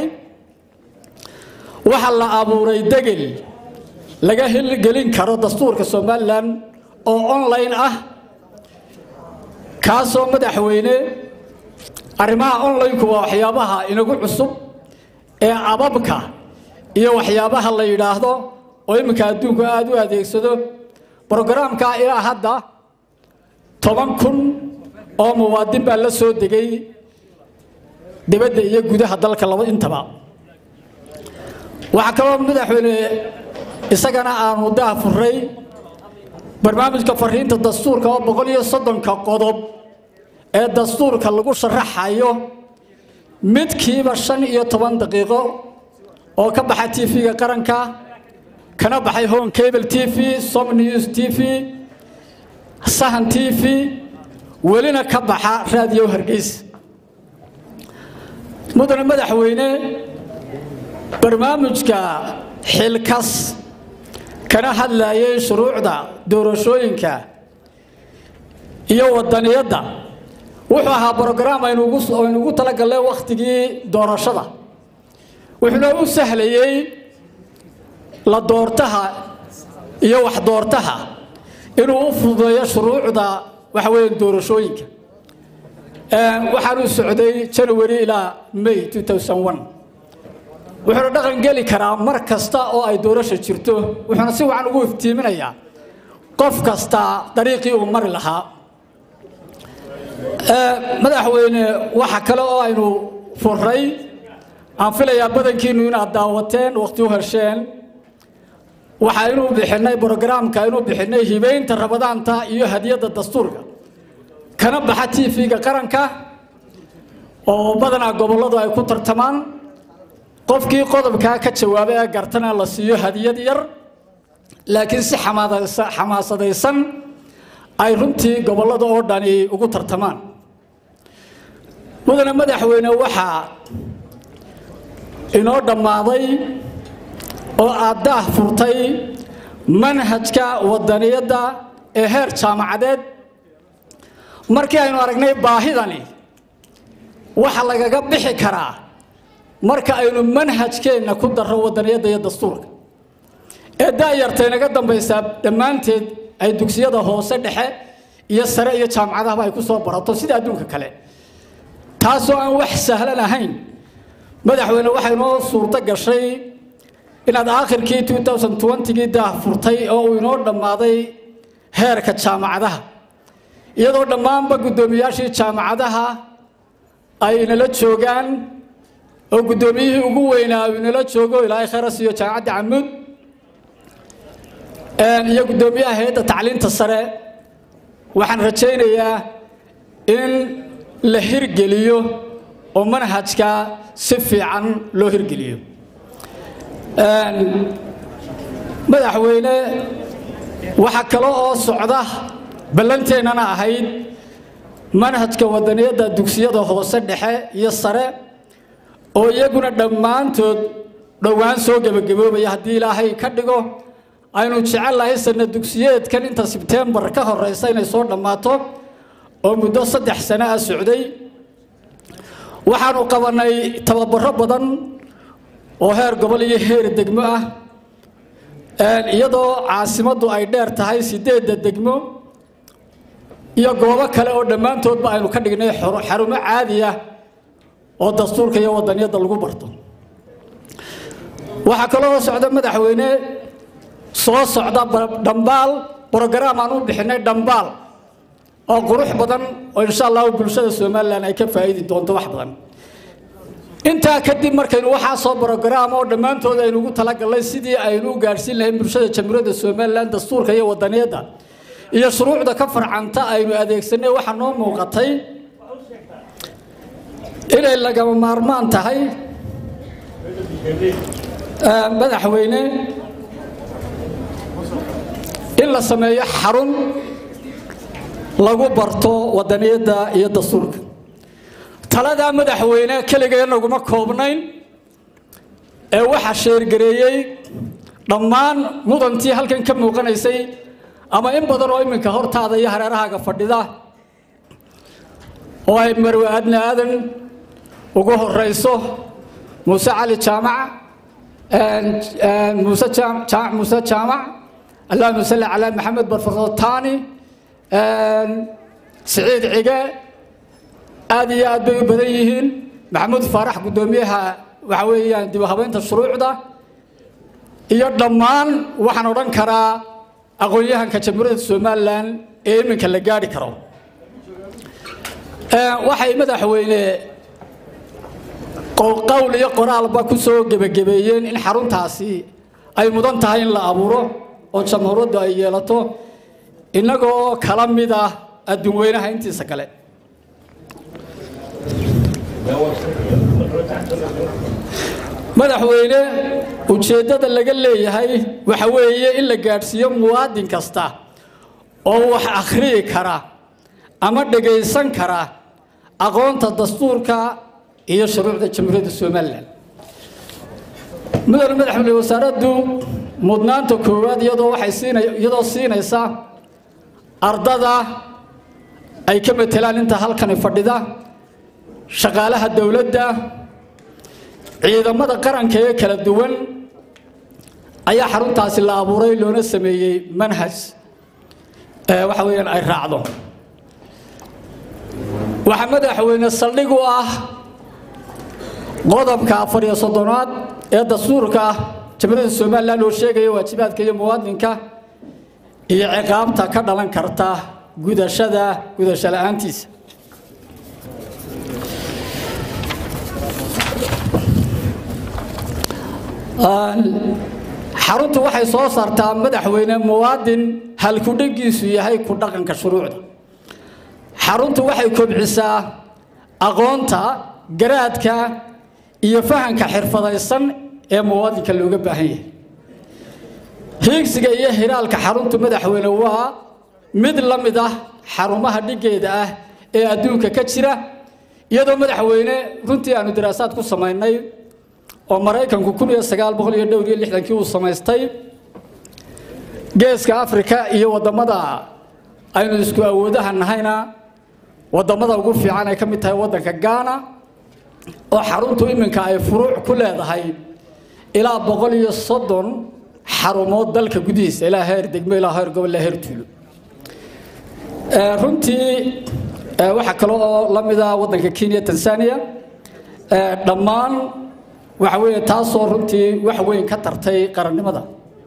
waxaa la abuuray degel laga hilgelin karo dastuurka somalilan oo online ah kaasoo madaxweyne arrimaha online-ku waa waxyaabaha inagu cusub ee ababka iyo waxyaabaha la yidhaahdo oo iminka adduunku aada u adeegsado brogaraamka ilaa hadda toban kun oo muwaadin baa la soo degay dibadda iyo gudaha dalka laba intaba waxaa kaloo madaxweyne isagana aanu daa furay barnaamijka fariinta dastuurka oo boqol iyo soddonka qodob ee dastuurka lagu sharaxayo midkiiba shan iyo toban daqiiqo oo ka baxa tv-ga qaranka kana baxay home cable t v som news t v sahan t v welina ka baxa raadiyo hargeysa mudane madaxweyne barnaamijka xilkas kana hadlayay shuruucda doorashooyinka iyo wadaniyadda wuxuu ahaa brograam aynuugu talagalnay wakhtigii doorashada wuxuuna u sahlayey la doortaha iyo wax doortaha inuu u fududeeyo shuruucda waxa weeye doorashooyinka waxaanu socday january ilaa may wuxuuna dhaqan geli karaa mar kasta oo ay doorasha jirto wuxuuna si wacan ugu iftiiminayaa qof kasta dariiqii uu mari lahaa madaxweyne waxa kale oo aynu furay aan filayaa badankiinu inaad daawateen waqti u hesheen waxa inuu bixinay brogaraamka inuu bixinay hibeynta rabadaanta iyo hadiyadda dastuurka kana baxa tv-ga qaranka oo badanaa gobolladu ay ku tartamaan qofkii qodobkaa ka jawaabay ee gartana la siiyo hadiyad yar laakiin si xamaasadaysan ay runtii gobollada oo dhani ugu tartamaan mudane madaxweyne waxaa inoo dhammaaday oo aad daah furtay manhajka wadaniyadda ee heer jaamacadeed markii aynu aragnay baahidani waxa lagaga bixi karaa marka aynu manhajkeenna ku darro wadaniyadda iyo dastuurka ee daayarta inaga dambaysaa dhammaanteed ay dugsiyada hoose dhexe iyo sare iyo jaamacadahaba ay ku soo barato sida adduunka kale taasoo aan wax sahlan ahayn madaxweyne waxay noo suurto gashay inaad aakhirkii gii daah furtay oo uu inoo dhammaaday heerka jaamacadaha iyadoo dhammaanba guddoomiyaashii jaamacadaha ay nala joogaan oo guddoomiyihii ugu weynaa uu inala joogo ilaahay khayra siiyo jaamacadda camuud iyo guddoomiyaha hay-adda tacliinta sare waxaan rajaynayaa in la hirgeliyo oo manhajka si fiican loo hirgeliyo madaxweyne waxaa kale oo socda ballanteennana ahayd manhajka wadaniyadda dugsiyada hoose dhexe iyo sare oo iyaguna dhammaantood dhowaan soo gebagaboobaya haddii ilaahay ka dhigo aynu jecellahay sana dugsiyeedkan inta sebtembar ka horeysa inay soo dhammaato oo muddo saddex sano ah socday waxaanu qabanay tababaro badan oo heer gobol iyo heer degmo ah iyadoo caasimaddu ay dheer tahay sideedda degmo iyo goobo kale oo dhammaantoodba aynu ka dhignay xarumo caadi ah oo dastuurka iyo wadaniyadda lagu barto waxaa kaloo socda madaxweyne soo socda dhambaal brogaraam aan u bixinay dhambaal oo qurux badan oo insha allahu bulshada somalilan ay ka faa'iidi doonto wax badan intaa kadib markaynu waxaa soo brogaraam oo dhammaantood aynu ugu talagalnay sidii aynu u gaadhsiin lahayn bulshada jamhuuriyadda somalilan dastuurka iyo wadaniyadda iyo shuruucda ka farcanta aynu adeegsanay waxaa noo muuqatay inay lagama maarmaan tahay madaxweyne in la sameeyo xarun lagu barto wadaniyadda iyo dastuurka taladaa madaxweyne keligee naguma koobnayn ee waxaa sheergareeyey dhammaan mudantii halkan ka muuqanaysay ama in badan oo iminka hortaada iyo hareerahaaga fadhida oo ay marwe aadna aadan ugu horeyso muuse cali jaamac muuse jaamac muuse jaamac allahuma salli calaa maxamed barfarotani siciid cige aad iyo aad bay u badan yihiin maxamuud faarax guddoomiyaha waxa weeyaan dib u habeynta shuruucda iyo dhammaan waxaan odhan karaa aqoon-yahanka jamhuuriyadda somalilan ee iminka la gaadhi karo waxay madaxweyne qowl iyo qoraalba ku soo gebagabeeyeen in xaruntaasi ay mudan tahay in la abuuro oo jamhuuriyaddu ay yeelato innagoo kala mid ah adduun weynaha intiisa kale madaxweyne ujeeddada laga leeyahay waxa weeye in la gaadhsiiyo muwaadin kasta oo wax akhriyi kara ama dhagaysan kara aqoonta dastuurka iyo shuruucda jamhuuriyadda somalilan mudane madaxweyne wasaaraddu mudnaanta koowaad iyadoo waxay siina iyadoo siinaysa ardada ay ka matelaan inta halkani fadhida shaqaalaha dowladda ciidamada qaranka ee kala duwan ayaa xaruntaasi la abuuray loona sameeyey manhaj waxa weeyaan ay raacdo waxaa madaxweyne saldhig u ah qodobka afar iyo soddonaad ee dastuurka jamhuuriyadda somalilan oo sheegaya waajibaadka iyo muwaadinka iyo ciqaabta ka dhalan karta gudashada gudasho la-aantiisa xaruntu waxay soo saartaa madaxweyne muwaadin halkudhegiisu yahay ku dhaqanka shuruucda xaruntu waxay kobcisaa aqoonta garaadka iyo fahanka xirfadaysan ee muwaadinka looga baahan yahay hiigsiga iyo hiraalka xaruntu madaxweyne waa mid la mid ah xarumaha dhigeeda ah ee adduunka ka jira iyadoo madaxweyne runtii aanu daraasaad ku samaynay oo maraykanku kun iyo sagaal boqol iyo dhowr iyo lixdankii uu samaystay geeska afrika iyo waddamada aynu isku awoodaha nahayna waddamada ugu fiican ay ka mid tahay waddanka gaana oo xaruntu iminka ay furuuc ku leedahay ilaa boqol iyo soddon xarumood dalka gudihiisa ilaa heer degmo ilaa heer gobol ilaa heer tuulo runtii waxaa kale oo la mida waddanka kenya tanzania dhammaan waxa weeye taasoo runtii wax weyn ka tartay qarannimada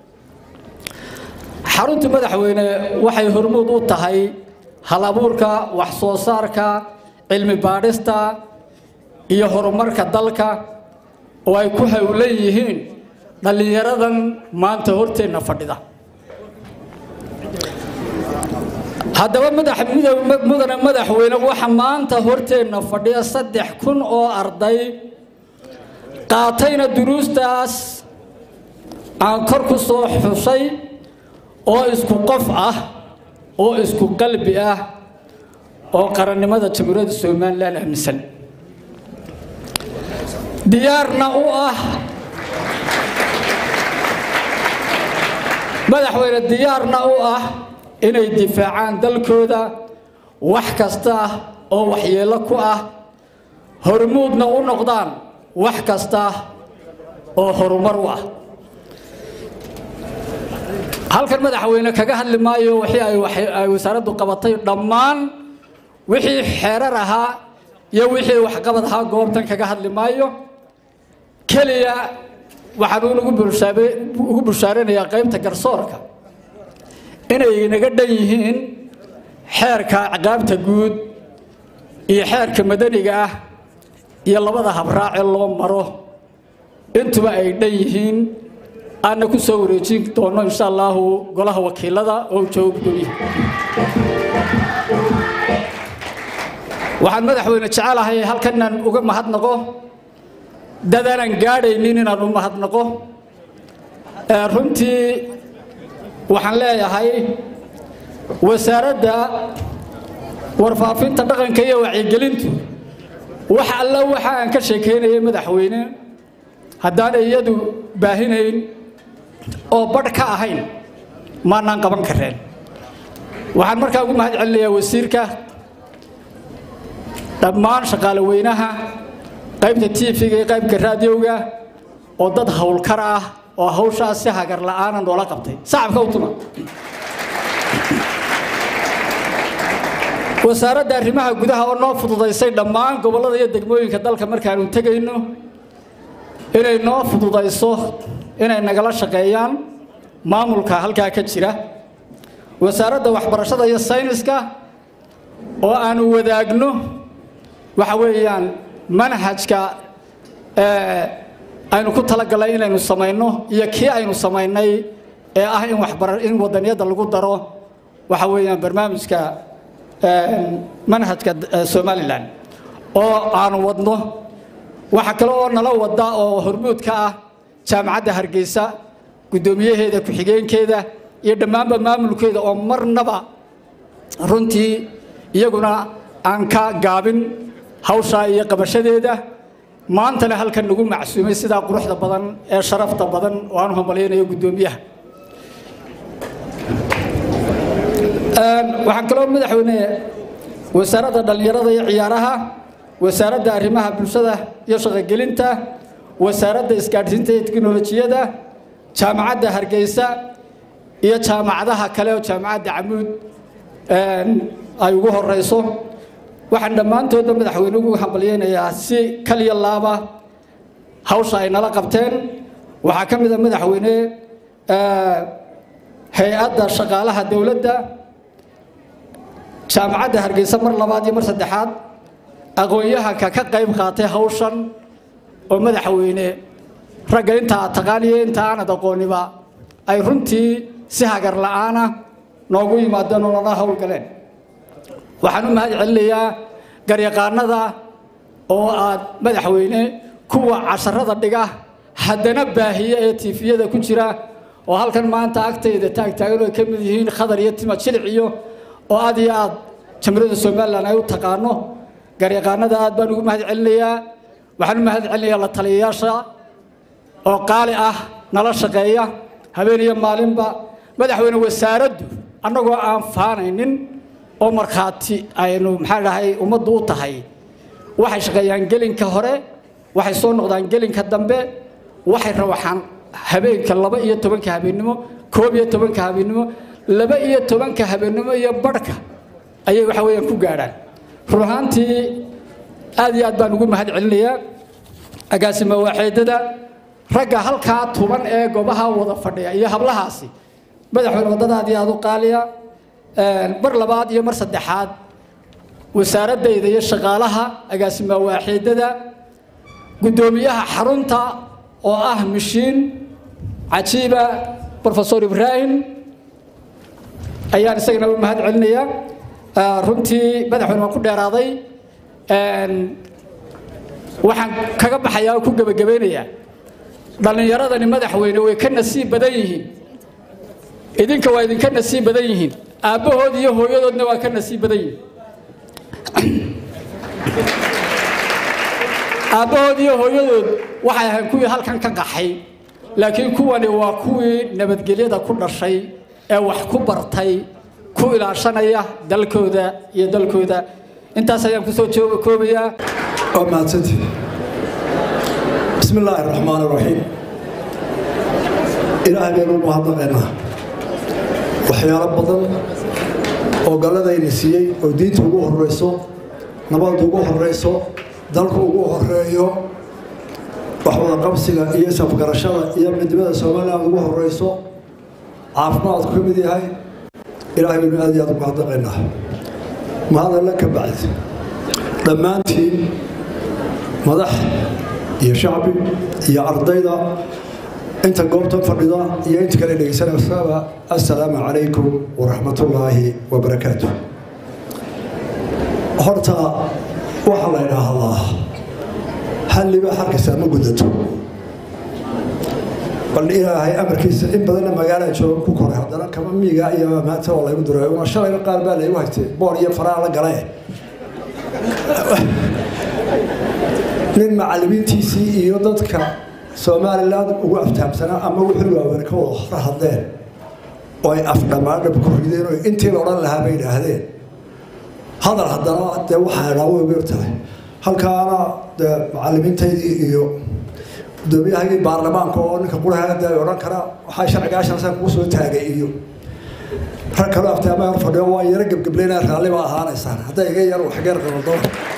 xarunta madaxweyne waxay hormuud u tahay hal abuurka wax soo saarka cilmi baadhista iyo horumarka dalka oo ay ku howlan yihiin dhallinyaradan maanta horteenna fadhida haddaba mudane madaxweyne waxa maanta horteenna fadhiya saddex kun oo arday qaatayna duruustaas aan kor ku soo xusay oo isku qof ah oo isku qalbi ah oo qarannimada jamhuuriyadda somalilan aaminsan diyaarna u ah madaxweyne diyaarna u ah inay difaacaan dalkooda wax kasta oo waxyeello ku ah hormuudna u noqdaan wax kasta oo horumar u ah halkan madaxweyne kaga hadli maayo wixii ay wasaaraddu qabatay dhammaan wixii xeerar ahaa iyo wixii waxqabad ahaa goobtan kaga hadli maayo keliya waxaan ugu bushaaranayaa qaybta garsoorka inay naga dhan yihiin xeerka ciqaabta guud iyo xeerka madaniga ah iyo labada habraace loo maro intuba ay dhan yihiin aanna ku soo wareejin doono insha allaahu golaha wakiilada oo jooga gudoomiyaha waxaan madaxweyne jecelahay halkan inaan uga mahadnaqo dadaanan gaadhaynin inaan u mahadnaqo runtii waxaan leeyahay wasaaradda warfaafinta dhaqanka iyo wacyigelintu wax alla waxa aan ka sheekeynayay madaxweyne haddaanay iyadu baahinayn oo badh ka ahayn maanaan qaban kareen waxaan markaa ugu mahad celinayaa wasiirka dhammaan shaqaale weynaha qaybta tv-ga iyo qaybka raadiyowga oo dad howlkar ah oo hawshaas si hagar la'aana noola qabtay sacabka u tuma wasaaradda arrimaha gudaha oo noo fududaysay dhammaan gobollada iyo degmooyinka dalka markaanu tegayno inay noo fududayso inay nagala shaqeeyaan maamulka halkaa ka jira wasaaradda waxbarashada iyo sayniska oo aanu wadaagno waxa weeyaan manhajka aynu ku talagalnay inaynu samayno iyo kii aynu samaynay ee ah in waxbara in wadaniyadda lagu daro waxa weeyaan barnaamijka manhajka somalilan oo aanu wadno waxa kale oo nala wada oo hormuud ka ah jaamacadda hargeysa guddoomiyaheeda ku-xigeenkeeda iyo dhammaanba maamulkeeda oo marnaba runtii iyaguna aan ka gaabin hawshaa iyo qabashadeeda maantana halkan nagu macsuumay sidaa quruxda badan ee sharafta badan oo aan hambalyaynayo guddoomiyaha waxaan kaloo madaxweyne wasaaradda dhallinyarada iyo ciyaaraha wasaaradda arrimaha bulshada iyo shaqogelinta wasaaradda isgaadhsiinta iyo teknolojiyada jaamacadda hargeysa iyo jaamacadaha kale oo jaamacadda camuud ay ugu horeyso waxaan dhammaantoodba madaxweyne ugu hambalyaynayaa si kaliya laaba hawsha ay nala qabteen waxaa ka mid a madaxweyne hay-adda shaqaalaha dowladda jaamacadda hargeysa mar labaad iyo mar saddexaad aqoon-yahanka ka qayb qaatay hawshan oo madaxweyne ragga inta aad taqaaniyo inta aanad aqooniba ay runtii si hagar la'aana noogu yimaadeen oo nala howlgaleen waxaan u mahad celinayaa garyaqaanada oo aad madaxweyne kuwa casharada dhiga haddana baahiye ee tiifiyada ku jira oo halkan maanta agtayda taagtaagan oo ka mid yihiin khadar iyo tima jilic iyo oo aad iyo aad jamhuuriyadda somalilan ay u taqaano garyaqaanada aad baan ugu mahad celinayaa waxaan u mahad celinayaa la taliyayaasha oo qaali ah nala shaqeeya habeen iyo maalinba madaxweyne wasaaraddu annagoo aan faanaynin oo markhaati aynu maxaa dhahay ummaddu u tahay waxay shaqeeyaan gelinka hore waxay soo noqdaan gelinka dambe waxay rawaxaan habeenka laba iyo tobanka habeennimo koob iyo tobanka habeennimo laba iyo tobanka habeennimo iyo barhka ayay waxa weeyaan ku gaadhaan run ahaantii aad iyo aad baan ugu mahad celinayaa agaasima waaxeedada ragga halkaa tuban ee goobaha wada fadhiya iyo hablahaasi madaxweyne waddada aad iyo aad u qaaliya mar labaad iyo mar saddexaad wasaaradayda iyo shaqaalaha agaasima waaxeedada guddoomiyaha xarunta oo ah mishiin cajiiba profesor ibraahim ayaan isagana u mahad celinayaa runtii madaxweyne waan ku dheeraaday waxaan kaga baxayaa oo ku gebagabeynayaa dhallinyaradani madaxweyne way ka nasiib badan yihiin idinka waa idinka nasiib badan yihiin aabbahood iyo hooyadoodna waa ka nasiib badan yihiin aabbahood iyo hooyadood waxay ahayn kuwii halkan ka qaxay laakiin kuwani waa kuwii nabadgelyada ku dhashay ee wax ku bartay ku ilaashanaya dalkooda iyo dalkooda intaas ayaan kusoo koobayaa waa mahadsanti bismi illaahi raxmaan raxiim ilaahay baynu u mahadnaqaynaa waxyaalo badan oo galladayna siiyey oo diinta ugu horeyso nabadda ugu horeyso dalku ugu horeeyo waxwada qabsiga iyo safgarashada iyo midnimada somalilan ugu horeyso caafimaadku ka mid yahay ilaahay baynu aad iyo aad u mahadnaqaynaa mahadalla ka bacdi dhammaantiin madax iyo shacbi iyo ardayda inta goobtan fadhida iyo inta kale dhegeysanaysaaba assalaamu calaykum waraxmatullaahi wabarakaatu horta waxaa la idhaahdaa halliba xalkiisa ma gudato bal ilaahay amarkiisa in badanna magaalaa jooga ku koray haddana kama miiga iyo maanta oo laygu duray una shalayna qaar baa laygu haytay boor iyo faraha la gale nin macallimiintiisii iyo dadka somalilan ugu aftahamsanaa ama wixii waaweyn ka wada hor hadleen oo ay afdhammaadhab ku rideen oo intii la odhan lahaa bay idhaahdeen hadal haddana dee waxaa idhaa way weer tahay halkaana dee macallimiintaydii iyo guddoomiyahagii baarlamaanka oo ninka qurahaada ay odhan karaa waxaa sharcigaa shansan kuu soo taagay iyo rag kaloo aftaama hor fadhiyo waa yaro gebgebleynaa raalli baa ahaanaysaan hadday iga yar waxgeer qaldo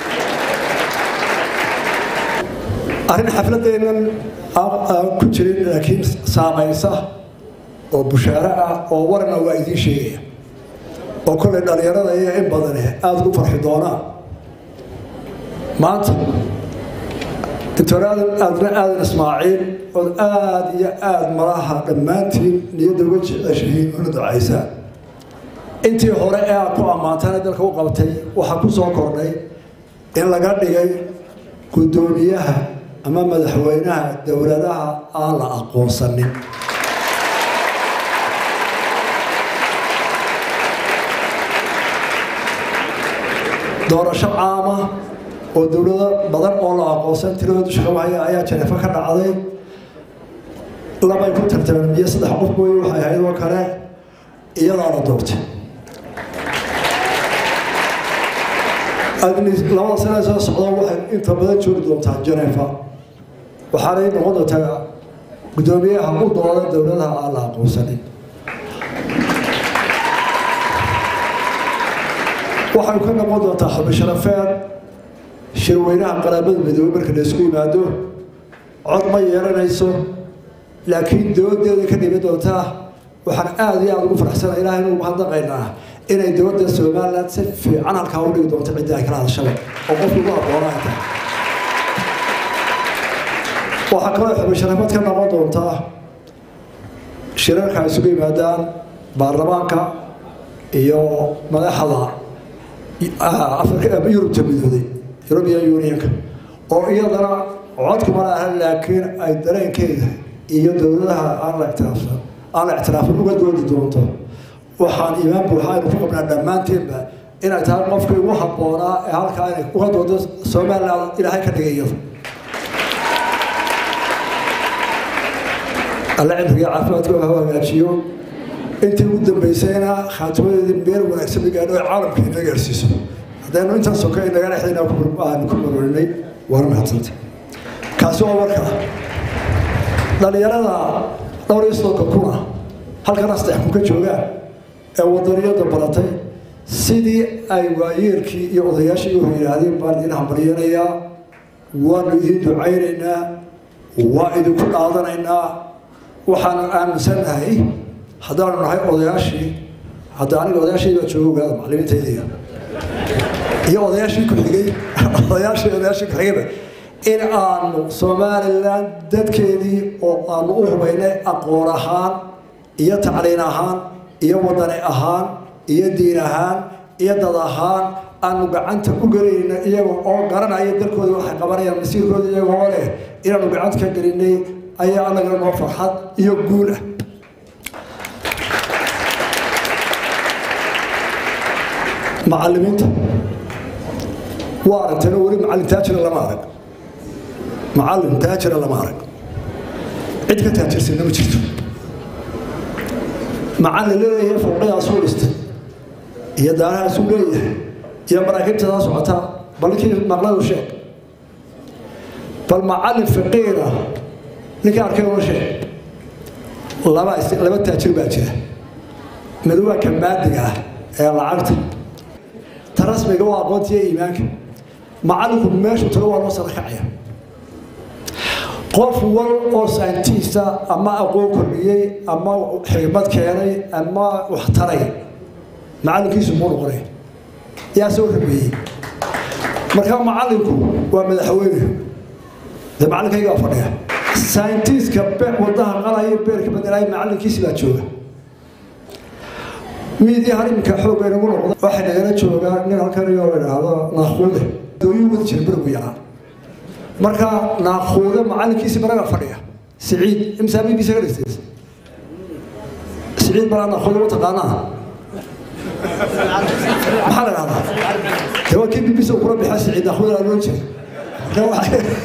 arrin xafladeennan ku jirin laakiin saamaysa oo bushaaro ah oo warna waa idiin sheegaya oo kollay dhallinyarada iyo in badani aada ugu farxi doonaan maanta doctor aadan aadna aadan ismaaciil ood aada iyo aada malaha dhammaantiin niyadda uga jeceshihiin una ducaysaan intii hore ee aad ku ammaantana dalka u qabtay waxaa ku soo kordhay in laga dhigay guddoomiyaha ama madaxweynaha dowladaha aan la aqoonsanin doorasho caama oo dowlado badan oo la aqoonsan tiradooda shaqabahaya ayaa janeefo ka dhacday labay ku tartameen iyo saddex qof mooye waxay ahayd oo kale iyadaa la doortay labada sane soo socda waxay inta badan joogi doontaa janeefa waxaanay noqon doontaa guddoomiyaha u dooda dowladaha aan la aqoonsanin waxay ka noqon doontaa xubisharafeed shirweynaha qaraabada midoobey marka la isku yimaado cod ma yeelanayso laakiin dowladeeda ka dhimi doontaa waxaan aada iyo aada ugu faraxsana ilahay inu mahadnaqaynaa inay dowladda somalilan si fiican halkaa u dhigi doonto ciddii ay kala hadashaba oo qofku ugu aqoona ay tahay waxaa kaloo xubisharafeed ka noqon doontaa shirarka ay isugu yimaadaan baarlamaanka iyo madaxda yurubta midooday european unionka oo iyadana codkuma laha laakiin ay dareenkeeda iyo dowladaha aan la ictiraafsan aan la ictiraafin uga doodi doonto waxaan iimaan buuxa aynu ku qabnaa dhammaanteenba inay tahay qofkii ugu habboonaa ee halkaa inay uga doodo somaliland ilaahay ka dhigayo alle cimriga caafimaadka ha hagaajiyo intii ugu dambaysayna khaatimadeedii meel wanaagsan gaadho ee caalamka ina gaarsiiso haddaynu intaan soka inaga dhexdayna aan ku marorinay waana mahadsanta kaasi waa warka dhalinyarada dhowr iyo soddonka kuna halkana saddex kun ka joogaan ee wadaniyada baratay sidii ay waayeelkii iyo odayaashii u yidhaahdeen baan idin hambaryanayaa waanu idin ducaynaynaa waa idinku dhaadanaynaa waxaanu aaminsannahay haddaanu nahay odayaashii hadda aniga odayaashii baa jooga ogaada macallimiintaydiga iyo odayaashii ku xigay odayaashii odayaashii ku xigayba in aanu somaliland dadkeedii oo aanu u hubaynay aqoon ahaan iyo tacliin ahaan iyo wadani ahaan iyo diin ahaan iyo dad ahaan aanu gacanta u gelinayna iyaga oo garanaya dalkooda waxay qabanayaan masiirkooda iyagoo leh inaanu gacanta ka gelinay ayaa anagana noo farxad iyo guul ah macallimiinta waa aragteen oo weli macallin taajira lama arag macallin taajira lama arag cid ka taajirsanna ma jirto macallin leeyahay fowqadaasuu dhistay iyo daanahaasuu leeyahay iyo maraakiibtadaa socota bal ninkii maqladu sheeg bal macallin faqiira ninkii arkay uma sheeg laba laba taajir baa jira mid waa ka maadiga ah ee lacagta ta rasmiga waa aqoonta iyo iimaanka macallinku meeshu tago waa loo sara kacaya qof wal oo sayntiista ama aqoon kordhiyey ama xigmad keenay ama wax taray macallinkiisu muu noqonay yaa soo rabeeyey marka macallinku waa madaxweyne dee macallinkaygaa fadhiya sayntiiska wadaha qalaya beerka bedelaya macallinkiisi baa jooga miidii hal iminka xoogga inagu noqda waxay nagala joogaa nin halkan iyo la idhaahdo naaquude dooyuu wadi jira berigu yaraa marka naaquude macallinkiisi baraga fadhiya siciid imsaamigiisa ka dhigtay siciid balaa naaquude ma taqaanaa maxaa la dhahdaa dee waa kii bbc kula bixa siciid naaquude laa loo jira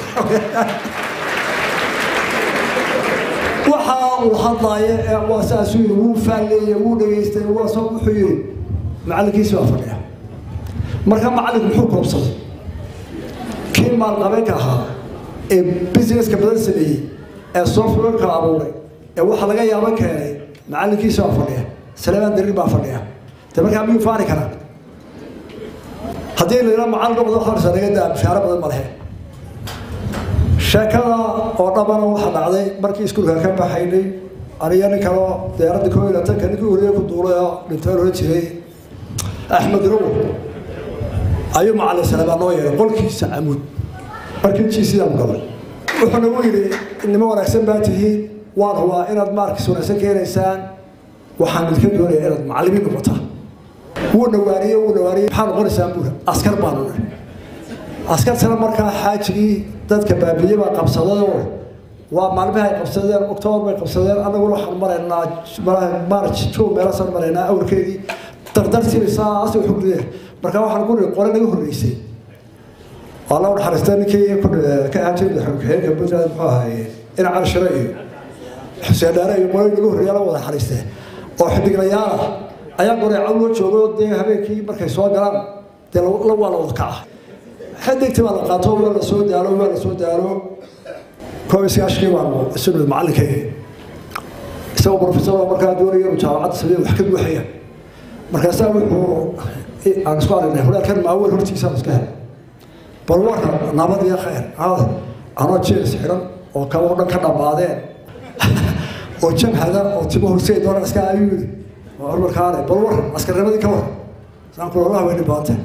waxa uu hadlaya ee waa saasuu yidhi wuu faalleeyey wuu dhegaystay waa soo wuxuu yidhi macallinkiisi waa fadhiya marka macallinku muxuu koobsaday kii maalqabeenka ahaa ee businesska badan sameeyey ee softwareka abuuray ee waxa laga yaabo keenay macallinkiisi waa fadhiya saleemaan darir baa fadhiya de markaa miyuu faani karaa haddii la yidhaa macallin noqdo horsa laga daa bishaaro badan ma lehe sheekada oo dhabana waxa dhacday markii iskuulka ka baxaynay aniga nin kaleo diyaaradda koo iyo labatanka ninkii horiye ku duulay oo dhintay oran jiray axmed ruur ayuu macallin salebaa noo yeelay qolkiisa camuud markii jiisidaan galay wuxuu nagu yidhi nimo wanaagsan baa tihiin waan hubaa inaad maarkis wanaagsan keenaysaan waxaan idinka doonaya inaad macallimiin noqotaa wuu nawaariyey wuu nawaariyey maxaa noqonaysaan buura askar baanu nahay askartana markaa xaajigii dadka baabiye baa qabsadayoo waa maalmihi ay qabsadeen octoobar bay qabsadeen annaguna waxaan maraynaa march jow meelasaan maraynaa awrkeedii dardartiibay saasi waxu gudeen markaa waxaan ku nihi qole naga horreysay waa la naxariistay ninkii ka ahaan jiray madaxweyne ku-xigeenka puntland muxuu ahaaye ina cali shire iyo xuseen dhaare iyo qole naga horreeya la wada naxariistee oo xidiglayaal ah ayaa goreeco loo joogo dee habeenkii markay soo galaan dee la waa la wada kaca xadigti baa la qaato waa la soo daalo waa la soo daalo koob iyo sagaashkii baanu isnu macallinkayga isagoo profesor markaa doonaya inuu jaamacadda sameeyo wax ka buuxaya markaasaa wuxuu aan isku aragnay hulaalkan maaweyn hortiisaan iska helay bal warka nabad iyo khayr aada anoo jeelis xidhan oo kaba oo dhan ka dhammaadeen oo jabhada oo timo horseed doona iska ayuu yidhi waa hormarkaale bal war askarnimadii ka war saan kulolaha weyni baantay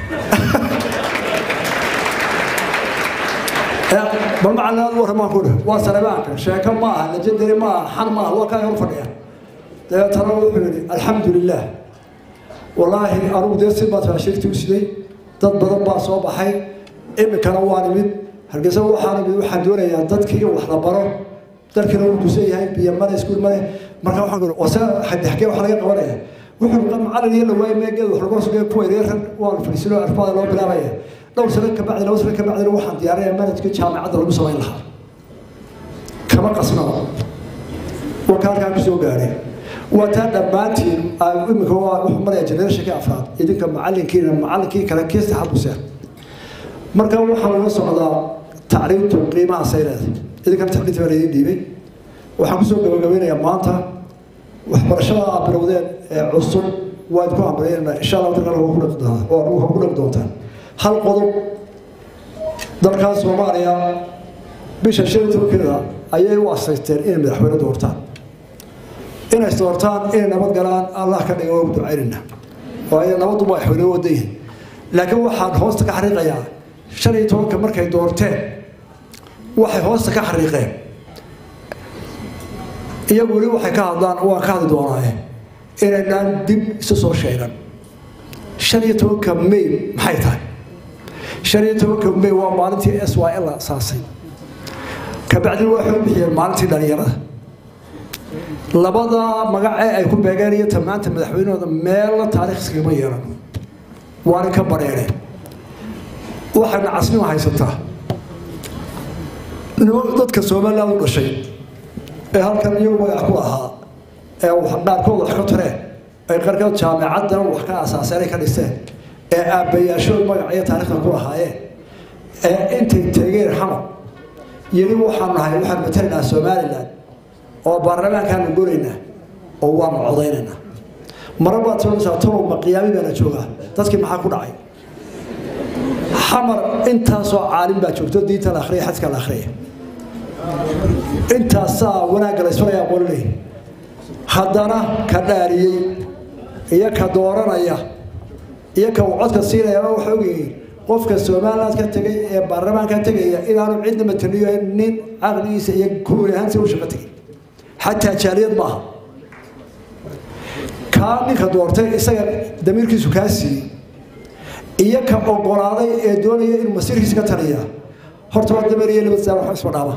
bal macallinaad warramaan ku dhih waa salebaanka sheeko ma aha lajadari ma aha xan ma aha waa kaa hor fadhiya dabeetana wuxuu yidhi alxamdu lilah wallaahi anugu dee si baad faashirtii u siday dad badan baa soo baxay iminkana waan imid hargeysa waxaan imid waxaan doonayaa dadkii in wax la baro dalkina wuu dusan yahay biyo male iskuul male marka waxaan ku wase xadexkee wax laga qabanaya wuxuu qa macallin iyo lawaay meegeed wax lagu sugay kuwa yaryar waa la fadhiisino arfada loo bilaabaya dhowr sano ka bacdi laba sano ka bacdina waxaan diyaarinayaa manhajka jaamacadda lagu samayn lahaa kama qasnaba warka halkaa kusoo gaadhay waa taa dhammaantiin imika waa wuxuu maraya generationkii afraad idinka macallinkiina macallinkii kale kii saxaad ku seer marka waxaa laga socdaa tacriimtu qiimaha sayleeda idinkan tacriinta baa laydin dhiibay waxaan kusoo gabagabeynayaa maanta waxbarashada aad bilowdeen ee cusub waad ku hambalyeynaa insha allah dadkan waa ku dhaqi doontaa waa ku dhaqi doontaan hal qodob dalkaas soomaaliya bisha shan iyo tobankeeda ayay u asaysteen inay madaxweyne doortaan inay doortaan inay nabad galaan allah ka dhiga waa ku ducaynayna waayo nabaddu waa madaxweyne wada yihin laakiin waxaan hoosta ka xariiqayaa shan iyo tobanka markay doorteen waxay hoosta ka xariiqeen iyagu weli waxay ka hadlaan waan ka hadli doonaaye inaynaan dib isu soo sheegan shan iyo tobanka may maxay tahay shan iyo tobanka may waa maalintii s y l la asaasay kabacdina waxay u bixiyeen maalintii dhalinyarada labada magacee ay ku beegeen iyo tamaanta madaxweynahooda meelna taariikh iskagama yeelan waana ka bareereen waxayna casnimo haysataa dadka somaliland u dhashay ee halkan iyagu magac ku ahaa ee qaarkood wax ka tareen ay qaarkood jaamacaddan wax ka asaaseen ay ka dhisteen ee aabbayaashood magac iyo taariikhda ku lahaayeen ee intay tegeen xamar yeli waxaan nahay waxaan matalaynaa somaliland oo baarlamaankaanu golaynaa oo waanu codaynaynaa mara baad soonaysaa talow ma qiyaami baana joogaa dadkii maxaa ku dhacay xamar intaasoo caalim baa joogto diinta la akhriya xadka la akhriya intaasaa wanaagga la isfalaya qololey haddana ka dhaariyey iyo ka dooranaya iyo ka uu codka siinaya waxa ogyihiin qofka somaliland ka tegay ee baarlamaanka tegaya inaanu cidna mataliyo nin caqligiisa iyo kuuli ahaansi u shaqo tegay xataa jaaliyad maaha kaa ninka doortay isaga damiirkiisu kaa siiyey iyo ka ogolaaday ee doonaya inuu masiirkiisa ka taliya horta waa dameer iyo labad saar wax isma dhaama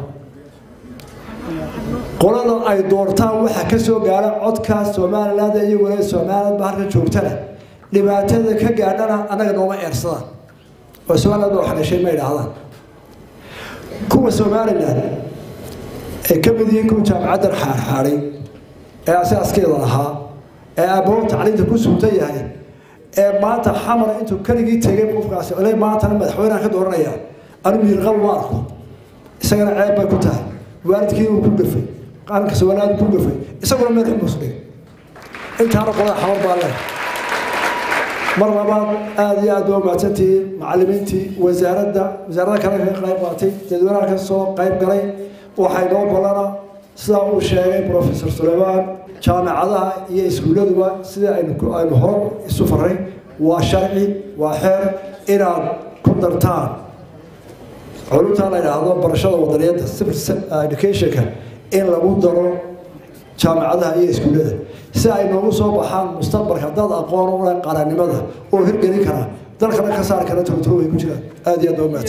qolada ay doortaan waxaa ka soo gaara codka somaliland iyo walaal somaliland ba halka joogtana dhibaatada ka gaadhana annaga nooma eersadaan oo somaliland baa wax dhashay ma idhaahdaan kuwa somaliland ay ka mid yihiin kuwa jaamacaddan xaarxaaday ee asaaskeeda lahaa ee aabbaho tacliinta ku suutan yahay ee maanta xamar intuu keligii tegay qofkaasi ole maantana madaxweyneha ka dooranaya anu miirqab ma arko isagana ceeb bay ku tahay waalidkii uu ku dhafay qaranka somaliland ku dhafay isaguna meel xumus dhig intaana qolada xamar baa leh mar labaad aada iyo aad baa mahadsantihiin macalimiintii wasaaradda wasaaradda kale kaga qayb qaatay dadweynaha ka soo qayb galay waxay noo ballana sidaa uu sheegay professor suleymaan jaamacadaha iyo iskuulladuba sida aynu aynu hor isu faray waa sharci waa xeer inaad ku dartaan culumtaa la yidhaahdo barashada wadaniyadda civil educationka in lagu daro jaamacadaha iyo iskuullada si ay noogu soo baxaan mustaqbalka dad aqoon u leh qaranimada oo hirgelin kara dalkana ka saari kara togtog ay ku jiraan aada iyo aad baa